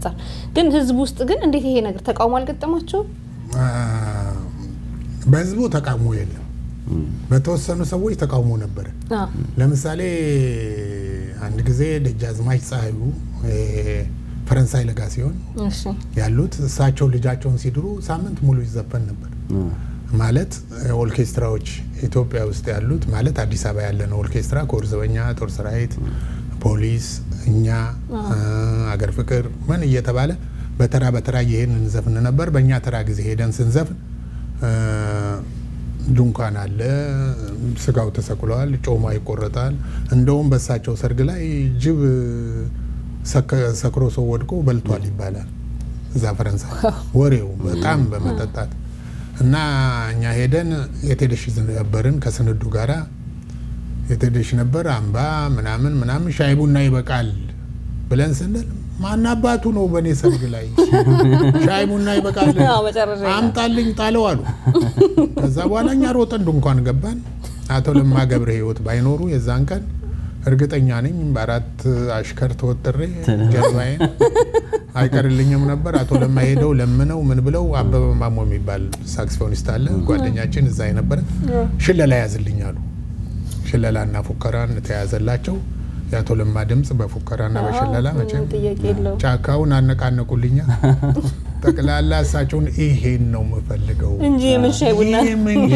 አንጻር ግን ህዝብ ውስጥ ግን እንዴት ይሄ ነገር ተቃውሞ አልገጠማቸውም? አ፣ በህዝቡ ተቃውሞ የለም። በተወሰኑ ሰዎች ተቃውሞ ነበረ። አዎ። ለምሳሌ አንድ ጊዜ ደጃዝማች ፀሐዩ እ፣ ፈረንሳይ ለጋ ሲሆን እሺ ያሉት እሳቸው ልጃቸውን ሲድሩ ሳምንት ሙሉ ይዘፈን ነበር። ማለት እ፣ ኦርኬስትራዎች ኢትዮጵያ ውስጥ ያሉት ማለት አዲስ አበባ ያለን ኦርኬስትራ ኮር ዘበኛ፣ ጦር ሰራዊት፣ ፖሊስ፣ እኛ እ፣ አገር ፍቅር ምን እየተባለ በተራ በተራ እየሄድን እንዘፍን ነበር። በእኛ ተራ ጊዜ ሄደን ስንዘፍን እ፣ ድንኳን አለ፣ ስጋው ተሰቅሏል፣ ጮማ ይቆረጣል። እንደውም በእሳቸው ሰርግ ላይ ጅብ ሰከ- ሰክሮ ሰው ወድቆ በልቷል ይባላል። እዛ ፈረንሳይ ወሬው በጣም በመጠጣት እና እኛ ሄደን የቴደሽ ነበርን ከስንዱ ጋራ የቴደሽ ነበር አምባ ምናምን ምናምን ሻይ ቡና ይበቃል ብለን ስንል ማን አባቱ ነው በእኔ ሰርግ ላይ ሻይ ቡና ይበቃል አዎ፣ መጨረሻ ላይ። አምጣልኝ ጣለው አሉ። ከዛ በኋላ እኛ ሮጠን ድንኳን ገባን። አቶ ለማ ገብረ ሕይወት ባይኖሩ የዛን ቀን እርግጠኛ ነኝ በአራት አሽከር ተወጥሬ ጀርባዬን አይቀርልኝም ነበር። አቶ ለማ ሄደው ለምነው ምን ብለው አበበ ማሞ የሚባል ሳክስፎኒስት አለ ጓደኛችን እዛ የነበረ ሽለላ ያዝልኝ አሉ። ሽለላና ፉከራን ተያዘላቸው። የአቶ ለማ ድምፅ በፉከራና በሽለላ መቼም ጥያቄ የለውም። ጫካውን አነቃነቁልኛ። ጠቅላላ እሳቸውን ይሄን ነው የምፈልገው እንጂ የምን ሻይ ቡና ይሄ ምን-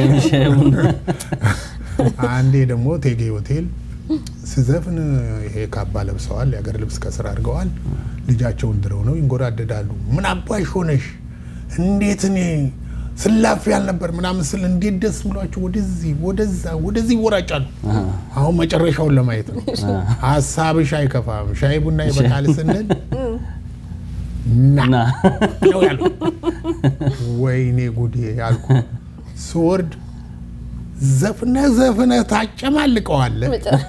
አንዴ ደግሞ ቴጌ ሆቴል ስዘፍን ይሄ ካባ ለብሰዋል፣ የአገር ልብስ ከስር አድርገዋል። ልጃቸውን ድረው ነው ይንጎራደዳሉ። ምን አባሽ ሆነሽ እንዴት እኔ ስላፍ ያልነበር ምናምን ስል እንዴት ደስ ብሏቸው ወደዚህ ወደዛ ወደዚህ ይወራጫሉ። አሁን መጨረሻውን ለማየት ነው። ሀሳብሽ አይከፋም ሻይ ቡና ይበቃል ስንል ና እና ነው ያሉ። ወይኔ ጉዴ ያልኩ ስወርድ ዘፍነ ዘፍነ ታጨማልቀዋለ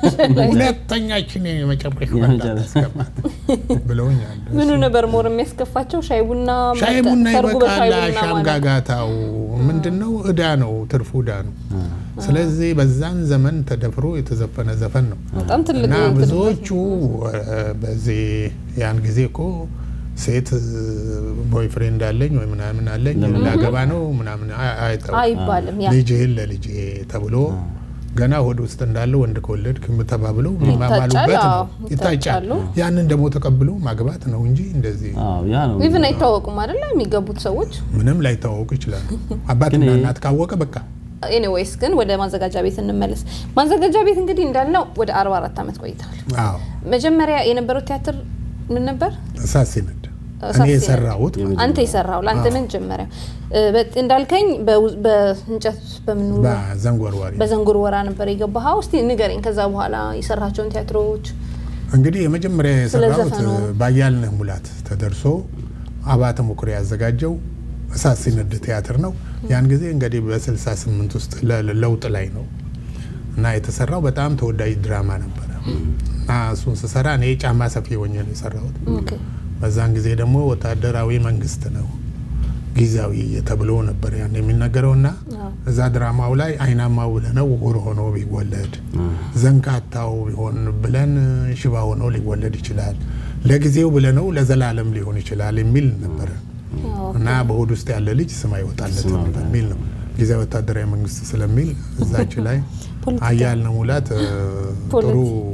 ሁለተኛችን የመጨረሻ አስገባት ብለውኛል። ምኑ ነበር ሞር የሚያስከፋቸው? ሻይ ቡና ሻይ መጠጥ፣ ቡና ሰርጉ በሻይ ይበቃል። ቡና ሻም ማለት ጋጋታው ምንድን ነው? እዳ ነው፣ ትርፉ እዳ ነው። ስለዚህ በዛን ዘመን ተደፍሮ የተዘፈነ ዘፈን ነው በጣም ትልቅ እና እንትን ብዙዎቹ እ፣ በዚህ ያን ጊዜ እኮ ሴት ቦይፍሬንድ አለኝ ወይ ምናምን አለኝ ላገባ ነው ምናምን አይ- አይተው አይባልም። ያ ልጅህን ለልጄ ተብሎ ገና ሆድ ውስጥ እንዳለ ወንድ ከወለድክ ተባብለው ይታጫል፣ የሚማማሉበት ነው። አዎ፣ ይታጫል። ይታጫሉ። ያንን ደግሞ ተቀብሎ ማግባት ነው እንጂ እንደዚህ አዎ ያ ነው ኢቭን አይታወቁም አይደለ? የሚገቡት ሰዎች ምንም ላይታወቁ ይችላሉ። አባትና ግን ይሄ- እናት ካወቀ በቃ ኤኒዌይስ ግን ወደ ማዘጋጃ ቤት እንመለስ። ማዘጋጃ ቤት እንግዲህ እንዳልነው ወደ 44 ዓመት ቆይተዋል። አዎ መጀመሪያ የነበረው ቲያትር ምን ነበር? እሳት ሲነድ እሳት እኔ ሲነድ። የሰራሁት አንተ የሰራው ለአንተ መጀመሪያ እ፣ በ- እንዳልከኝ በው- በእንጨት በምን በዘንጎርዋሪ በዘንጉር ወራ ነበር የገባኸው። እስቲ ንገረኝ። ከዛ በኋላ የሰራቸውን ቲያትሮች እንግዲህ የመጀመሪያ የሰራሁት ዘፈኑ። ባያልነህ ሙላት ተደርሶ አባተ መኩሪያ ያዘጋጀው እሳት ሲነድ ቲያትር ነው። ያን ጊዜ እንግዲህ በ68 ውስጥ ለ- ለውጥ ላይ ነው እና የተሰራው በጣም ተወዳጅ ድራማ ነበረ እና እሱን ስሰራ እኔ ጫማ ሰፊ ሆኜ ነው የሰራሁት። ኦኬ። በዛን ጊዜ ደግሞ ወታደራዊ መንግስት ነው ጊዜያዊ ተብሎ ነበር ያን የሚነገረው እና አዎ። እዛ ድራማው ላይ አይናማው ብለነው ዕውር ሆኖ ቢወለድ ዘንካታው ቢሆን ብለን ሽባ ሆኖ ሊወለድ ይችላል፣ ለጊዜው ብለነው ለዘላለም ሊሆን ይችላል የሚል ነበረ አዎ። እና በሆድ ውስጥ ያለ ልጅ ስም አይወጣለት ስም አይወጣለት። በሚል ነው ጊዜያዊ ወታደራዊ መንግስት ስለሚል እዛች ላይ ፖለቲካ። አያልነህ ሙላት እ፣ ጥሩ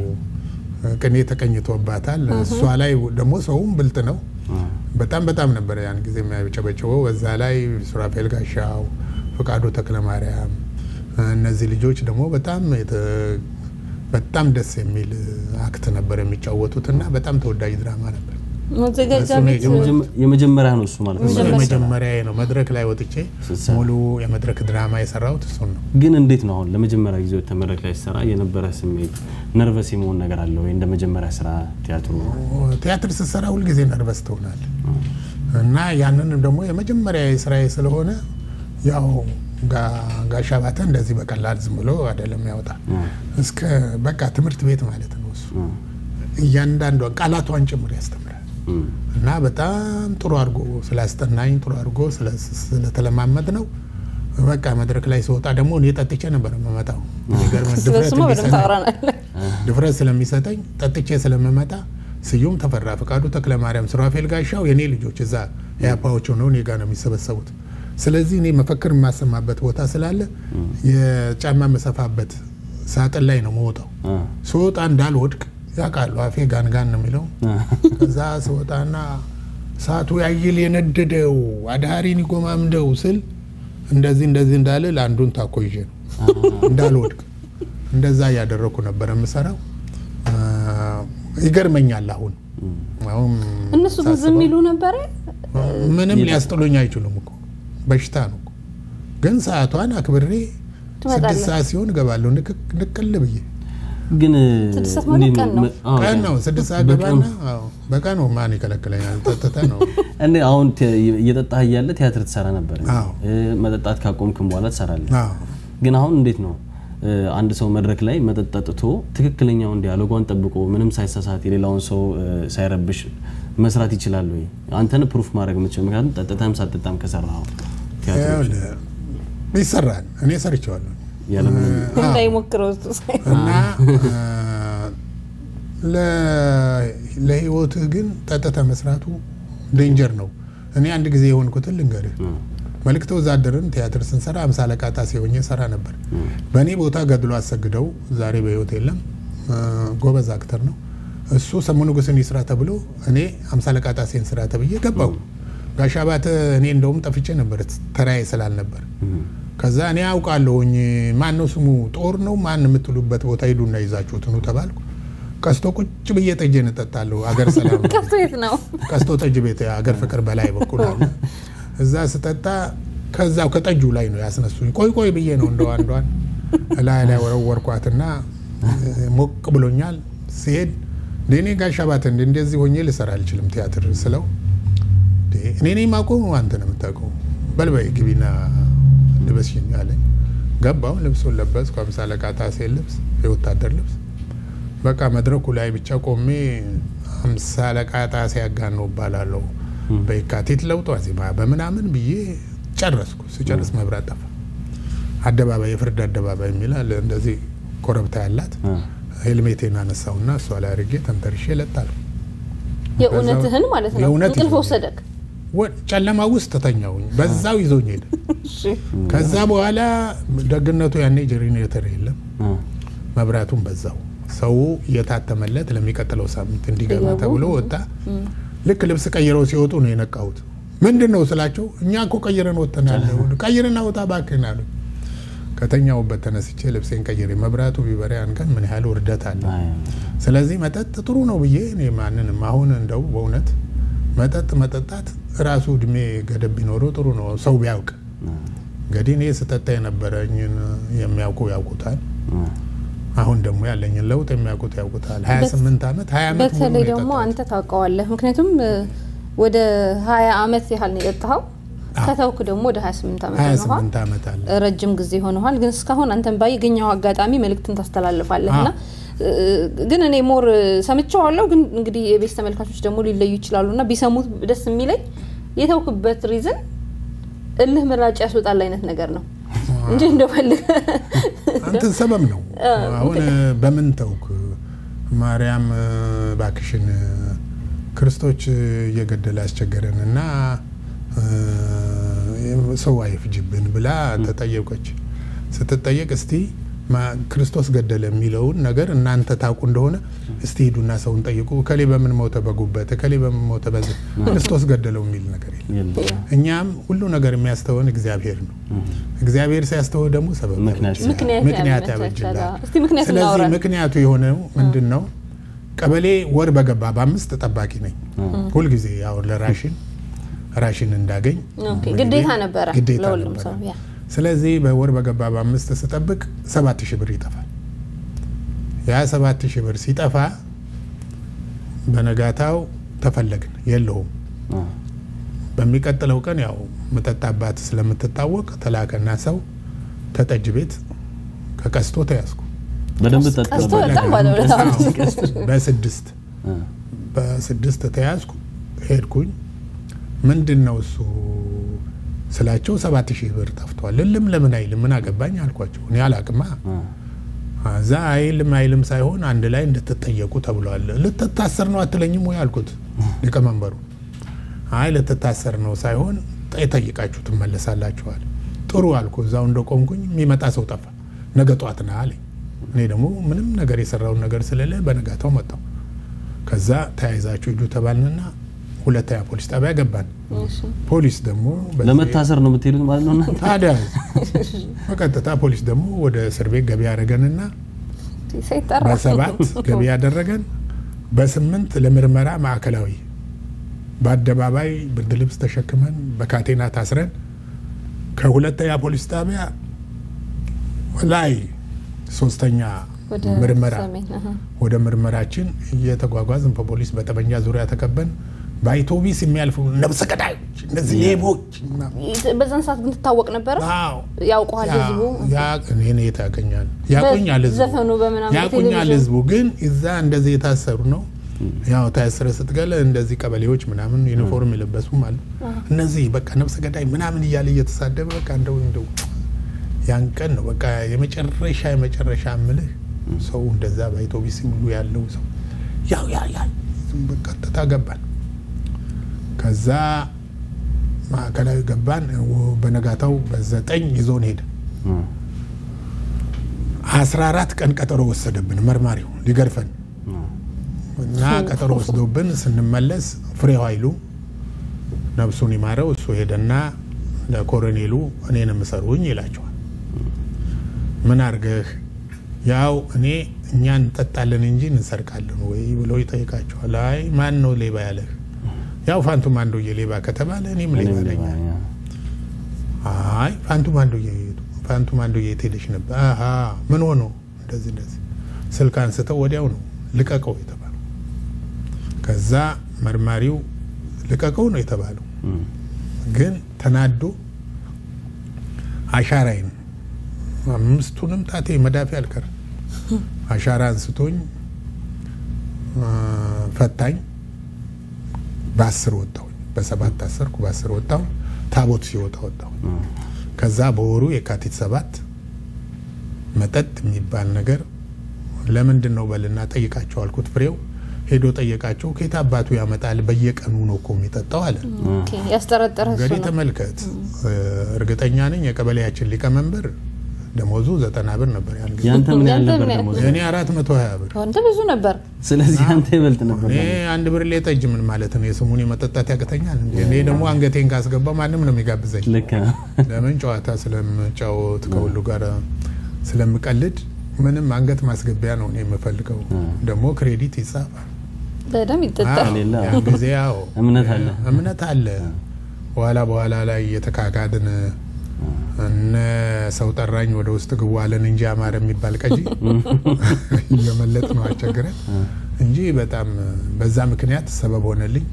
ቅኔ ተቀኝቶባታል። እሷ ላይ ደግሞ ሰውም ብልጥ ነው። በጣም በጣም ነበረ ያን ጊዜ የሚያጨበጭበው። በዛ ላይ ሱራፌል ጋሻው፣ ፍቃዱ ተክለ ማርያም እነዚህ ልጆች ደግሞ በጣም የተ- በጣም ደስ የሚል አክት ነበር የሚጫወቱት እና በጣም ተወዳጅ ድራማ ነበር። ማዘጋጃ እሱ ነው ቤት የመጀመ- የመጀመሪያ ነው እሱ ማለት ነው። መጀመሪያ ነው መድረክ ላይ ወጥቼ ስትሰራ። ሙሉ የመድረክ ድራማ የሰራሁት እሱን ነው። ግን እንዴት ነው አሁን ለመጀመሪያ ጊዜ ወጥተህ መድረክ ላይ ሰራ የነበረ ስሜት ነርቨስ የመሆን ነገር አለ ወይ? እንደ መጀመሪያ ስራ ቲያትሩ ቲያትር ስትሰራ ሁልጊዜ ነርቨስ ትሆናል እና ያንንም ደግሞ የመጀመሪያ ስራዬ ስለሆነ ያው ጋ- ጋሽ አባተ እንደዚህ በቀላል ዝም ብሎ አይደለም ያወጣ እስከ በቃ ትምህርት ቤት ማለት ነው እሱ እያንዳንዷን ቃላቷን ጭምር ያስተምራል እና በጣም ጥሩ አድርጎ ስላስጠናኝ ጥሩ አድርጎ ስለ- ስለተለማመድ ነው በቃ መድረክ ላይ ስወጣ ደግሞ እኔ ጠጥቼ ነበር የምመጣው። የሚገርምህ ድፍረት ስለሱማ በደንብ እንዲሰማኝ ታወራናለህ። ድፍረት ስለሚሰጠኝ ጠጥቼ ስለምመጣ ስዩም ተፈራ፣ ፍቃዱ ተክለ ማርያም፣ ሱራፌል ጋሻው የኔ ልጆች እዛ ኢህአፓዎች ሆነው እኔ ጋር ነው የሚሰበሰቡት። ስለዚህ እኔ መፈክር የማሰማበት ቦታ ስላለ የጫማ መሰፋበት ሳጥን ላይ ነው መወጣው። ስወጣ እንዳልወድቅ ያውቃሉ። አፌ ጋን ጋን ነው የሚለው። ከዛ ስወጣና እሳቱ ያይል የነደደው አዳሪን ይጎማምደው ስል እንደዚህ እንደዚህ እንዳለ ለአንዱን ታኮ ይዤ ነው እንዳልወድቅ እንደዛ እያደረኩ ነበር የምሰራው። አ፣ ይገርመኛል አሁን አሁን እነሱ ግን ዝም ይሉ ነበረ። ምንም ሊያስጥሉኝ አይችሉም እኮ በሽታ ነው እኮ። ግን ሰዓቷን አክብሬ ትመጣለህ። ስድስት ሰዓት ሲሆን እገባለሁ ንቅቅ- ንቅል ብዬ ግን ስድስት ሰዓት ማለት እንዴት ቀን ነው? መ- አዎ፣ ቀን ነው ስድስት ሰዓት በቀን- ገባና አዎ፣ በቀን ነው ማን ይከለክለኛል? ጠጥተ ነው እንዴ አሁን ተ- እየጠጣህ እያለ ቲያትር ትሰራ ነበር። አዎ። እ፣ መጠጣት ካቆምክም በኋላ ትሰራለህ። አዎ። ግን አሁን እንዴት ነው እ፣ አንድ ሰው መድረክ ላይ መጠጥ ጠጥቶ ትክክለኛውን ዲያሎጓን ጠብቆ ምንም ሳይሳሳት የሌላውን ሰው እ፣ ሳይረብሽ መስራት ይችላል ወይ? አንተን ፕሩፍ ማድረግ የምትችል ምክንያቱም ጠጥተህም ሳትጠጣም ከሰራኸው ቲያትር ይኸውልህ፣ ይሰራል። እኔ ሰርቼዋለሁ ያለምንም እንዳይሞክረው እሱ ሳይ- እና አ፣ ለ- ለህይወትህ ግን ጠጥተህ መስራቱ ዴንጀር ነው። እኔ አንድ ጊዜ የሆንኩትን ልንገርህ። መልእክተ ወዛደርን ቲያትር ስንሰራ አምሳ አለቃ ጣሴ ሆኜ ሰራ ነበር። በእኔ ቦታ ገድሎ አሰግደው ዛሬ በህይወት የለም። አ፣ ጎበዝ አክተር ነው እሱ። ሰሙ ንጉሥን ይስራ ተብሎ እኔ አምሳ አለቃ ጣሴን ስራ ተብዬ ገባው። ጋሽ አባተ እኔ እንደውም ጠፍቼ ነበር ተራዬ ስላልነበር ከዛ እኔ አውቃለሁኝ ማን ነው ስሙ ጦር ነው ማን የምትሉበት ቦታ ሂዱና ይዛችሁት ኑ ተባልኩ። ቀስቶ ቁጭ ብዬ ጠጄን እጠጣለሁ። አገር ሰላም ነው። ቀስቶ የት ነው? ቀስቶ ጠጅ ቤት አገር ፍቅር በላይ በኩል አለ። እዛ ስጠጣ ከዛው ከጠጁ ላይ ነው ያስነሱኝ። ቆይ ቆይ ብዬ ነው እንደው አንዷን ላይ ላይ ወረወርኳትና እ፣ ሞቅ ብሎኛል። ሲሄድ እንደ እኔ ጋሽ አባተ እንደ እንደዚህ ሆኜ ልሰራ አልችልም ቲያትር ስለው እንዴ፣ እኔ ነኝ የማውቀው አንተ ነው የምታውቀው፣ በልበይ ግቢና ልበስሽኝ አለኝ። ገባው ልብሱን ለበስኩ። አምሳ አለቃ ጣሴን ልብስ የወታደር ልብስ በቃ መድረኩ ላይ ብቻ ቆሜ አምሳ አለቃ ጣሴ ያጋነው እባላለሁ በየካቲት ለውጥ ዋዜማ በምናምን ብዬ ጨረስኩ። ስጨርስ መብራት ጠፋ። አደባባይ የፍርድ አደባባይ የሚላል እንደዚህ ኮረብታ ያላት ሄልሜቴን አነሳውና እሷ ላይ አድርጌ ተንተርሼ ለጣለሁ። የእውነትህን ማለት ነው። የእውነት እንቅልፍ ይዞኝ ወሰደክ? ወ- ጨለማ ውስጥ ተተኛውኝ። በዛው ይዞኝ ሄደ። እሺ። ከዛ በኋላ ደግነቱ ያኔ ጄኔሬተር የለም፣ እ፣ መብራቱን በዛው ሰው እየታተመለት ለሚቀጥለው ሳምንት እንዲገባ እንዲገቡ። ተብሎ ወጣ። ልክ ልብስ ቀይረው ሲወጡ ነው የነቃሁት። ምንድን ነው ስላቸው እኛ እኮ ቀይረን ወጥተናል፣ ቀይርና ወጣ እባክህን አሉኝ። ከተኛውበት ተነስቼ ልብሴን ቀይሬ መብራቱ ቢበራ ያን ቀን ምን ያህል ውርደት አለ። አይ፣ ስለዚህ መጠጥ ጥሩ ነው ብዬ እኔ ማንንም አሁን እንደው በእውነት መጠጥ መጠጣት ራሱ እድሜ ገደብ ቢኖረው ጥሩ ነው ሰው ቢያውቅ። እ፣ እንግዲህ እኔ ስጠጣ የነበረኝን የሚያውቁ ያውቁታል። እ፣ አሁን ደግሞ ያለኝን ለውጥ የሚያውቁት ያውቁታል። 28 ዓመት 20 ዓመት ሙሉ በተለይ ነው ደግሞ የጠጣሁት። አንተ ታውቀዋለህ። ምክንያቱም እ፣ ወደ ሀያ አመት ያህል ነው የጠጣኸው። ከተውክ ደግሞ ወደ 28 አመት ሆነዋል። 28 ዓመት አለ። ረጅም ጊዜ ሆነዋል። ግን እስካሁን አንተን ባገኘው አጋጣሚ መልእክትን ታስተላልፋለህ እና እ፣ ግን እኔ ሞር ሰምቼዋለሁ። ግን እንግዲህ የቤት ተመልካቾች ደግሞ ሊለዩ ይችላሉ እና ቢሰሙት ደስ የሚለኝ የተውክበት ሪዝን እልህ ምራጭ ያስወጣል አይነት ነገር ነው እንጂ እንደፈልግ አንተን ሰበብ ነው። አሁን በምን ተውክ? ማርያም ባክሽን ክርስቶች እየገደለ ያስቸገረን እና ሰው አይፍጅብን ብላ ተጠየቀች። ስትጠየቅ እስቲ ማ- ክርስቶስ ገደለ የሚለውን ነገር እናንተ ታውቁ እንደሆነ እስቲ ሂዱና ሰውን ጠይቁ። እከሌ በምን ሞተ በጉበት፣ እከሌ በምን ሞተ በዚህ ክርስቶስ ገደለው የሚል ነገር የለም። የለም። እኛም ሁሉ ነገር የሚያስተወን እግዚአብሔር ነው። እግዚአብሔር ሲያስተወ ደግሞ ሰበብ ምክንያት ያበጅላል። ምክንያት ምክንያት ያመቻቻል። ያበጅላል። እስቲ ምክንያት ስለዚህ እናውራ። ምክንያቱ የሆነው ምንድን ነው? ቀበሌ ወር በገባ በአምስት ጠባቂ ነኝ ሁልጊዜ ያው ለራሽን ራሽን እንዳገኝ ኦኬ፣ ሁልጊዜ ግዴታ ነበረ ግዴታ ለሁሉም ነበረ። ሰው ያ ስለዚህ በወር በገባ በአምስት ስጠብቅ ሰባት ሺህ ብር ይጠፋል። ያ ሰባት ሺህ ብር ሲጠፋ በነጋታው ተፈለግን የለውም። እ፣ በሚቀጥለው ቀን ያው መጠጣባት ስለምትታወቅ ተላከና ሰው ተጠጅ ቤት ከቀስቶ ተያዝኩ። በደንብ ጠጥ ቀስቶ ነበር። በጣም ባለውለታ ነው። በስድስት እ፣ በስድስት ተያዝኩ። ሄድኩኝ። ምንድን ነው እሱ ስላቸው ሰባት ሺህ ብር ጠፍቷል። እልም ለምን አይልም ምን አገባኝ አልኳቸው። እኔ አላቅማ እ፣ እዛ አይልም አይልም ሳይሆን አንድ ላይ እንድትጠየቁ ተብሏል። ልትታሰር ነው አትለኝም ወይ አልኩት ሊቀመንበሩ። አይ ልትታሰር ነው ሳይሆን ጠይቃችሁ ትመለሳላችኋል። ጥሩ አልኩ። እዛው እንደቆምኩኝ የሚመጣ ሰው ጠፋ። ነገ ጧት ና አለኝ። እኔ ደግሞ ምንም ነገር የሰራውን ነገር ስለሌለ በነጋታው መጣው። ከዛ ተያይዛችሁ ሂዱ ተባልንና ሁለተኛ ፖሊስ ጣቢያ ገባን። ፖሊስ ደግሞ በዚህ- ለመታሰር ነው የምትሄዱት ማለት ነው እናንተ? ታዲያ በቀጥታ ፖሊስ ደግሞ ወደ እስር ቤት ገቢ ያደረገንና ሳይጠራ በሰባት ገቢ ያደረገን በስምንት ለምርመራ ማዕከላዊ በአደባባይ ብርድ ልብስ ተሸክመን በካቴና ታስረን ከሁለተኛ ፖሊስ ጣቢያ ላይ ሶስተኛ ወደ ምርመራ ሰሜን አሀ። ወደ ምርመራችን እየተጓጓዝን በፖሊስ በጠመንጃ ዙሪያ ተከበን በአውቶቢስ የሚያልፉ ነብሰ ገዳዮች እነዚህ ሌቦች ምናምን በዛን ሰዓት ግን ትታወቅ ነበረ። አዎ ያውቀዋል ህዝቡ። እኔ የት ያገኛል ያቆኛል ህዝቡ ዘፈኑ በምናምን ያቆኛል ቴሌቪዥን ህዝቡ ግን እዛ እንደዚህ የታሰሩ ነው ያው ታስረ ስትገለ እንደዚህ ቀበሌዎች ምናምን ዩኒፎርም የለበሱም አሉ እነዚህ በቃ ነብሰ ገዳይ ምናምን እያለ እየተሳደበ በቃ እንደው እንደው ያን ቀን ነው በቃ የመጨረሻ የመጨረሻ ምልህ ሰው እንደዛ በአውቶቢስ ሁሉ ያለው ሰው ያው ያ ያ በቀጥታ ገባን ከዛ ማዕከላዊ ገባን በነጋታው በዘጠኝ ይዞን ሄደ እም። አስራ አራት ቀን ቀጠሮ ወሰደብን መርማሪው ሊገርፈን እና ቀጠሮ ወስዶብን ስንመለስ ፍሬው ኃይሉ ነፍሱን ይማረው እሱ ሄደና ለኮሎኔሉ እኔን ምሰሩኝ ይላቸዋል። ምን አርገህ ያው እኔ እኛ እንጠጣለን እንጂ እንሰርቃለን ወይ ብሎ ይጠይቃቸዋል። አይ ማን ነው ሌባ ያለህ? ያው ፋንቱ ማንዶዬ ሌባ ከተባለ እኔም ሌባ እኔም ነኝ። ሌባ ነኝ። አይ ፋንቱ ማንዶዬ ፋንቱ ማንዶዬ የት ሄደሽ ነበር? አሀ ምን ሆኖ እንደዚህ እንደዚህ ስልክ አንስተው ወዲያው ነው ልቀቀው የተባለው። ከዛ መርማሪው ልቀቀው ነው የተባለው። እም። ግን ተናዶ አሻራይን አምስቱንም ጣቴ መዳፊ አልቀር አሻራ አንስቶኝ አ፣ ፈታኝ። በአስር ወጣሁኝ። በሰባት ታሰርኩ፣ በአስር ወጣሁ። ታቦት ሲወጣ ወጣሁ። እም። ከዛ በወሩ የካቲት ሰባት መጠጥ የሚባል ነገር ለምንድን ነው በልና ጠይቃቸው አልኩት። ፍሬው ሄዶ ጠየቃቸው። ከየት አባቱ ያመጣል? በየቀኑ ነው እኮ የሚጠጣው አለ። ኦኬ፣ ያስጠረጠረ እሱ እንግዲህ ነው። ተመልከት፣ እርግጠኛ ነኝ የቀበሌያችን ሊቀመንበር ደሞዙ ዘጠና ብር ነበር ያን ጊዜ። ያንተ ምን ያህል ያንተ ነበር ምን ያህል? ደሞዝ? እኔ አራት መቶ ሀያ ብር አንተ ብዙ ነበር። ስለዚህ አንተ ይበልጥ ነበር እኔ ደሞዝ። አንድ ብር ጠጅ ምን ማለት ነው? የስሙን መጠጣት ያቅተኛል እንዴ? እኔ ደግሞ አንገቴን ካስገባ ማንም ነው የሚጋብዘኝ። ልክ ነው። ለምን ጨዋታ ስለምጫወት ከሁሉ ጋር ስለምቀልድ ምንም አንገት ማስገቢያ ነው እኔ የምፈልገው። ደግሞ ክሬዲት ይጻፋል። በደንብ ይጠጣል። አዎ፣ ሌላ ያን ጊዜ ያው እምነት አለ። እምነት አለ። በኋላ በኋላ ላይ እየተካካድን እነ ሰው ጠራኝ ወደ ውስጥ ግቡ አለን እንጂ አማረ የሚባል ቀጂ እየመለጥ ነው አስቸግረን እንጂ በጣም በዛ ምክንያት ሰበብ ሆነልኝ።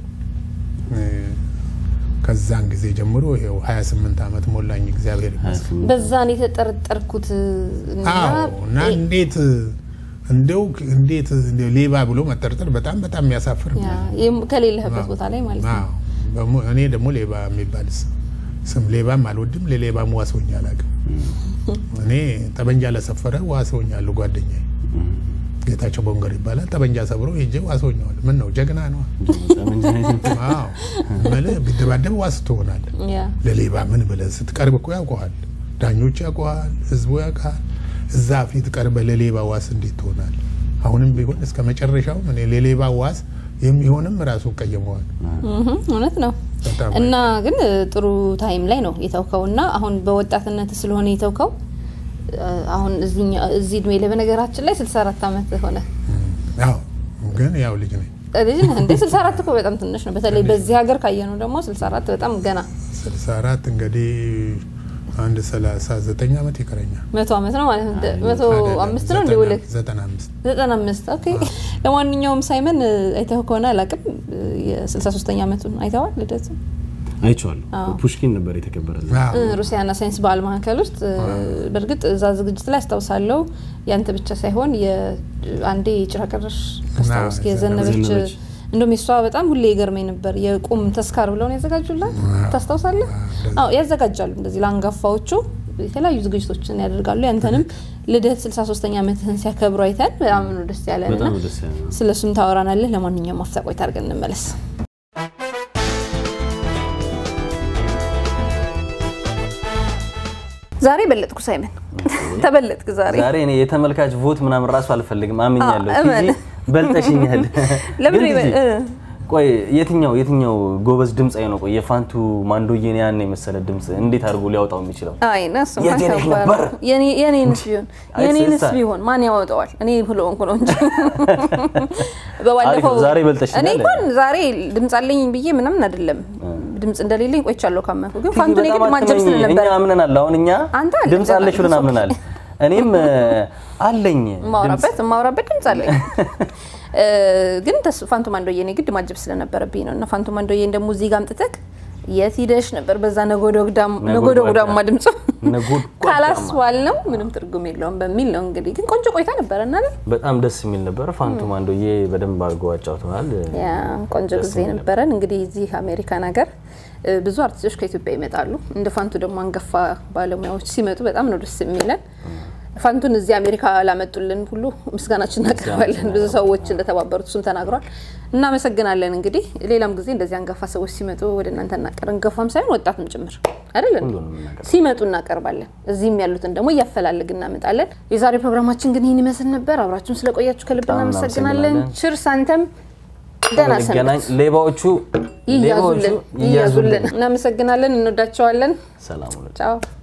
ከዛን ጊዜ ጀምሮ ይኸው 28 ዓመት ሞላኝ። እግዚአብሔር ይመስገን። በዛን የተጠረጠርኩት እና አዎ እና እንዴት እንደው እንዴት እንደው ሌባ ብሎ መጠርጠር በጣም በጣም የሚያሳፍር ነው። ያ፣ የም- ከሌለህበት ቦታ ላይ ማለት ነው። አዎ በሙ- እኔ ደግሞ ሌባ የሚባል ስ- ስም ሌባም አልወድም፣ ለሌባም ዋስ ሆኜ አላውቅም። እኔ ጠበንጃ ለሰፈረ ዋስ ሆኛለሁ። ጓደኛዬ ጌታቸው ቦንገር ይባላል። ጠበንጃ ሰብሮ ሄጄ ዋስ ሆኜዋለሁ። ምን ነው ጀግና ነው። ጠመንጃ ይዘህ አዎ እምልህ ቢደባደብ ዋስ ትሆናለህ። ያ ለሌባ ምን ብለህ ስትቀርብ እኮ ያውቀዋል፣ ዳኞች ያውቀዋል፣ ህዝቡ ያውቃል። እዛ ፊት ቀርበህ ለሌባ ዋስ እንዴት ትሆናል? አሁንም ቢሆን እስከ መጨረሻው እኔ ለሌባ ዋስ የሚሆንም ራሱ ቀየመዋል። እህ፣ እውነት ነው። በጣም እና ግን እ, ጥሩ ታይም ላይ ነው የተውከው እና አሁን በወጣትነት ስለሆነ የተውከው እ, አሁን እዚህኛ- እዚህ እድሜ ላይ በነገራችን ላይ 64 ዓመት ሆነ አዎ፣ ግን ያው ልጅ ነኝ። ልጅ ነህ እንዴ? 64 እኮ በጣም ትንሽ ነው። በተለይ በዚህ ሀገር ካየነው ደግሞ 64 በጣም ገና 64 እንግዲህ አንድ 39 ዓመት ይቀረኛል። መቶ ዓመት ነው ማለት ነው። መቶ አምስት ነው እንደ ውልህ 95 ዘጠና አምስት ኦኬ። ለማንኛውም ሳይመን እ, አይተኸው ከሆነ አላውቅም የ63ኛ ዓመቱን አይተዋል ልደቱ አይቼዋለሁ። አዎ። ፑሽኪን ነበር የተከበረ እዛ። አዎ፣ እ፣ ሩሲያና ሳይንስ በዓል ማዕከል ውስጥ እ፣ በእርግጥ እዛ ዝግጅት ላይ አስታውሳለሁ። ያንተ ብቻ ሳይሆን የአንዴ ጭራ ቀረሽ ካስታወስክ አዎ፣ የዘነበች ዘነበች። እንደውም የሷ በጣም ሁሌ ይገርመኝ ነበር። የቁም ተስካር ብለው ነው ያዘጋጁላት። አዎ። ታስታውሳለህ? አዎ፣ እንደዛ። አዎ ያዘጋጃሉ እንደዚህ ለአንጋፋዎቹ የተለያዩ ዝግጅቶችን ያደርጋሉ። ያንተንም ልደት 63ኛ ዓመትህን ሲያከብሩ አይተን በጣም ነው ደስ ያለን እና በጣም ደስ ያለ ነው። ስለ እሱም ታወራናለህ። ለማንኛውም አፍታ ቆይታ አድርገን እንመለስ። ዛሬ በለጥኩ ሳይመን ተበለጥክ ዛሬ ዛሬ እኔ የተመልካች ቮት ምናምን ራሱ አልፈልግም፣ አምኛለሁ። አዎ፣ እመን። ቲጂ በልጠሽኛል። ለምን ግን ይበል- ቲጂ፣ እ። ቆይ የትኛው የትኛው ጎበዝ ድምፃዊ ነው? ቆይ የፋንቱ ማንዶዬን ያን የመሰለ ድምፅ እንዴት አድርጎ ሊያወጣው የሚችለው? አይ ነስ የት ሄደሽ ነበር? የኔንስ ቢሆን አይ የኔንስ ስልሳ። ቢሆን ማን ያወጣዋል? እኔ ብለውንኩ ነው እንጂ አሪፍ በባለፈው ነው። ዛሬ በልጠሽኛል። እኔ እንኳን ዛሬ ድምፅ አለኝ ብዬ ምናምን አይደለም ድምፅ እንደሌለኝ ቆይቻለሁ ካመንኩ። ግን ፋንቱን በጣም የግድ ማጀብ አትመኝ። ስለነበር እኛ አምነናል። አሁን እኛ አንተ አለ ድምፅ አለሽ ብለን ገና አምነናል። እኔም እ፣ አለኝ የማወራበት የማወራበት ድምፅ አለኝ እ፣ ግን ተስ- ፋንቱ ማንዶዬን የግድ ማጀብ ስለነበረብኝ ነው። እና ፋንቱ ማንዶዬን ደግሞ እዚህ ጋር አምጥተህ የት ሂደሽ ነበር በዛ ነጎድጓዳማ ነጎድጓዳ። ድምፁ ነጎድጓዳማ። ካላስዋል ነው ምንም ትርጉም የለውም በሚል ነው እንግዲህ። ግን ቆንጆ ቆይታ ነበረ እና አይደል? በጣም ደስ የሚል ነበር። ፋንቱ ማንዶዬ በደንብ አድርገው አጫውተዋል። ያ ቆንጆ ደስ ጊዜ የሚል ነበረን። እንግዲህ እዚህ አሜሪካን ሀገር እ፣ ብዙ አርቲስቶች ከኢትዮጵያ ይመጣሉ። እንደ ፋንቱ ደግሞ አንጋፋ ባለሙያዎች ሲመጡ በጣም ነው ደስ የሚለን። ፋንቱን እዚህ አሜሪካ ላመጡልን ሁሉ ምስጋናችን እናቀርባለን። ብዙ ሰዎች እንደተባበሩት እሱም ተናግሯል። እናመሰግናለን። እንግዲህ ሌላም ጊዜ እንደዚህ አንጋፋ ሰዎች ሲመጡ ወደ እናንተ እናቀር አንጋፋም ሳይሆን ወጣትም ጭምር አይደል እንዴ? ሁሉንም እናቀርባለን። ሲመጡ እናቀርባለን። እዚህም ያሉትን ደግሞ እያፈላለግ እናመጣለን። የዛሬ ፕሮግራማችን ግን ይህን ይመስል ነበር። አብራችሁን ስለቆያችሁ ከልብ በጣም እናመሰግናለን። እናመሰግናለን። ችርስ አንተም ደህና እንገናኝ። ሰንበት። ሌባዎቹ ሌባዎቹ ይያዙልን ይያዙልን። እናመሰግናለን። እንወዳቸዋለን። ሰላም ሁኑ። ቻው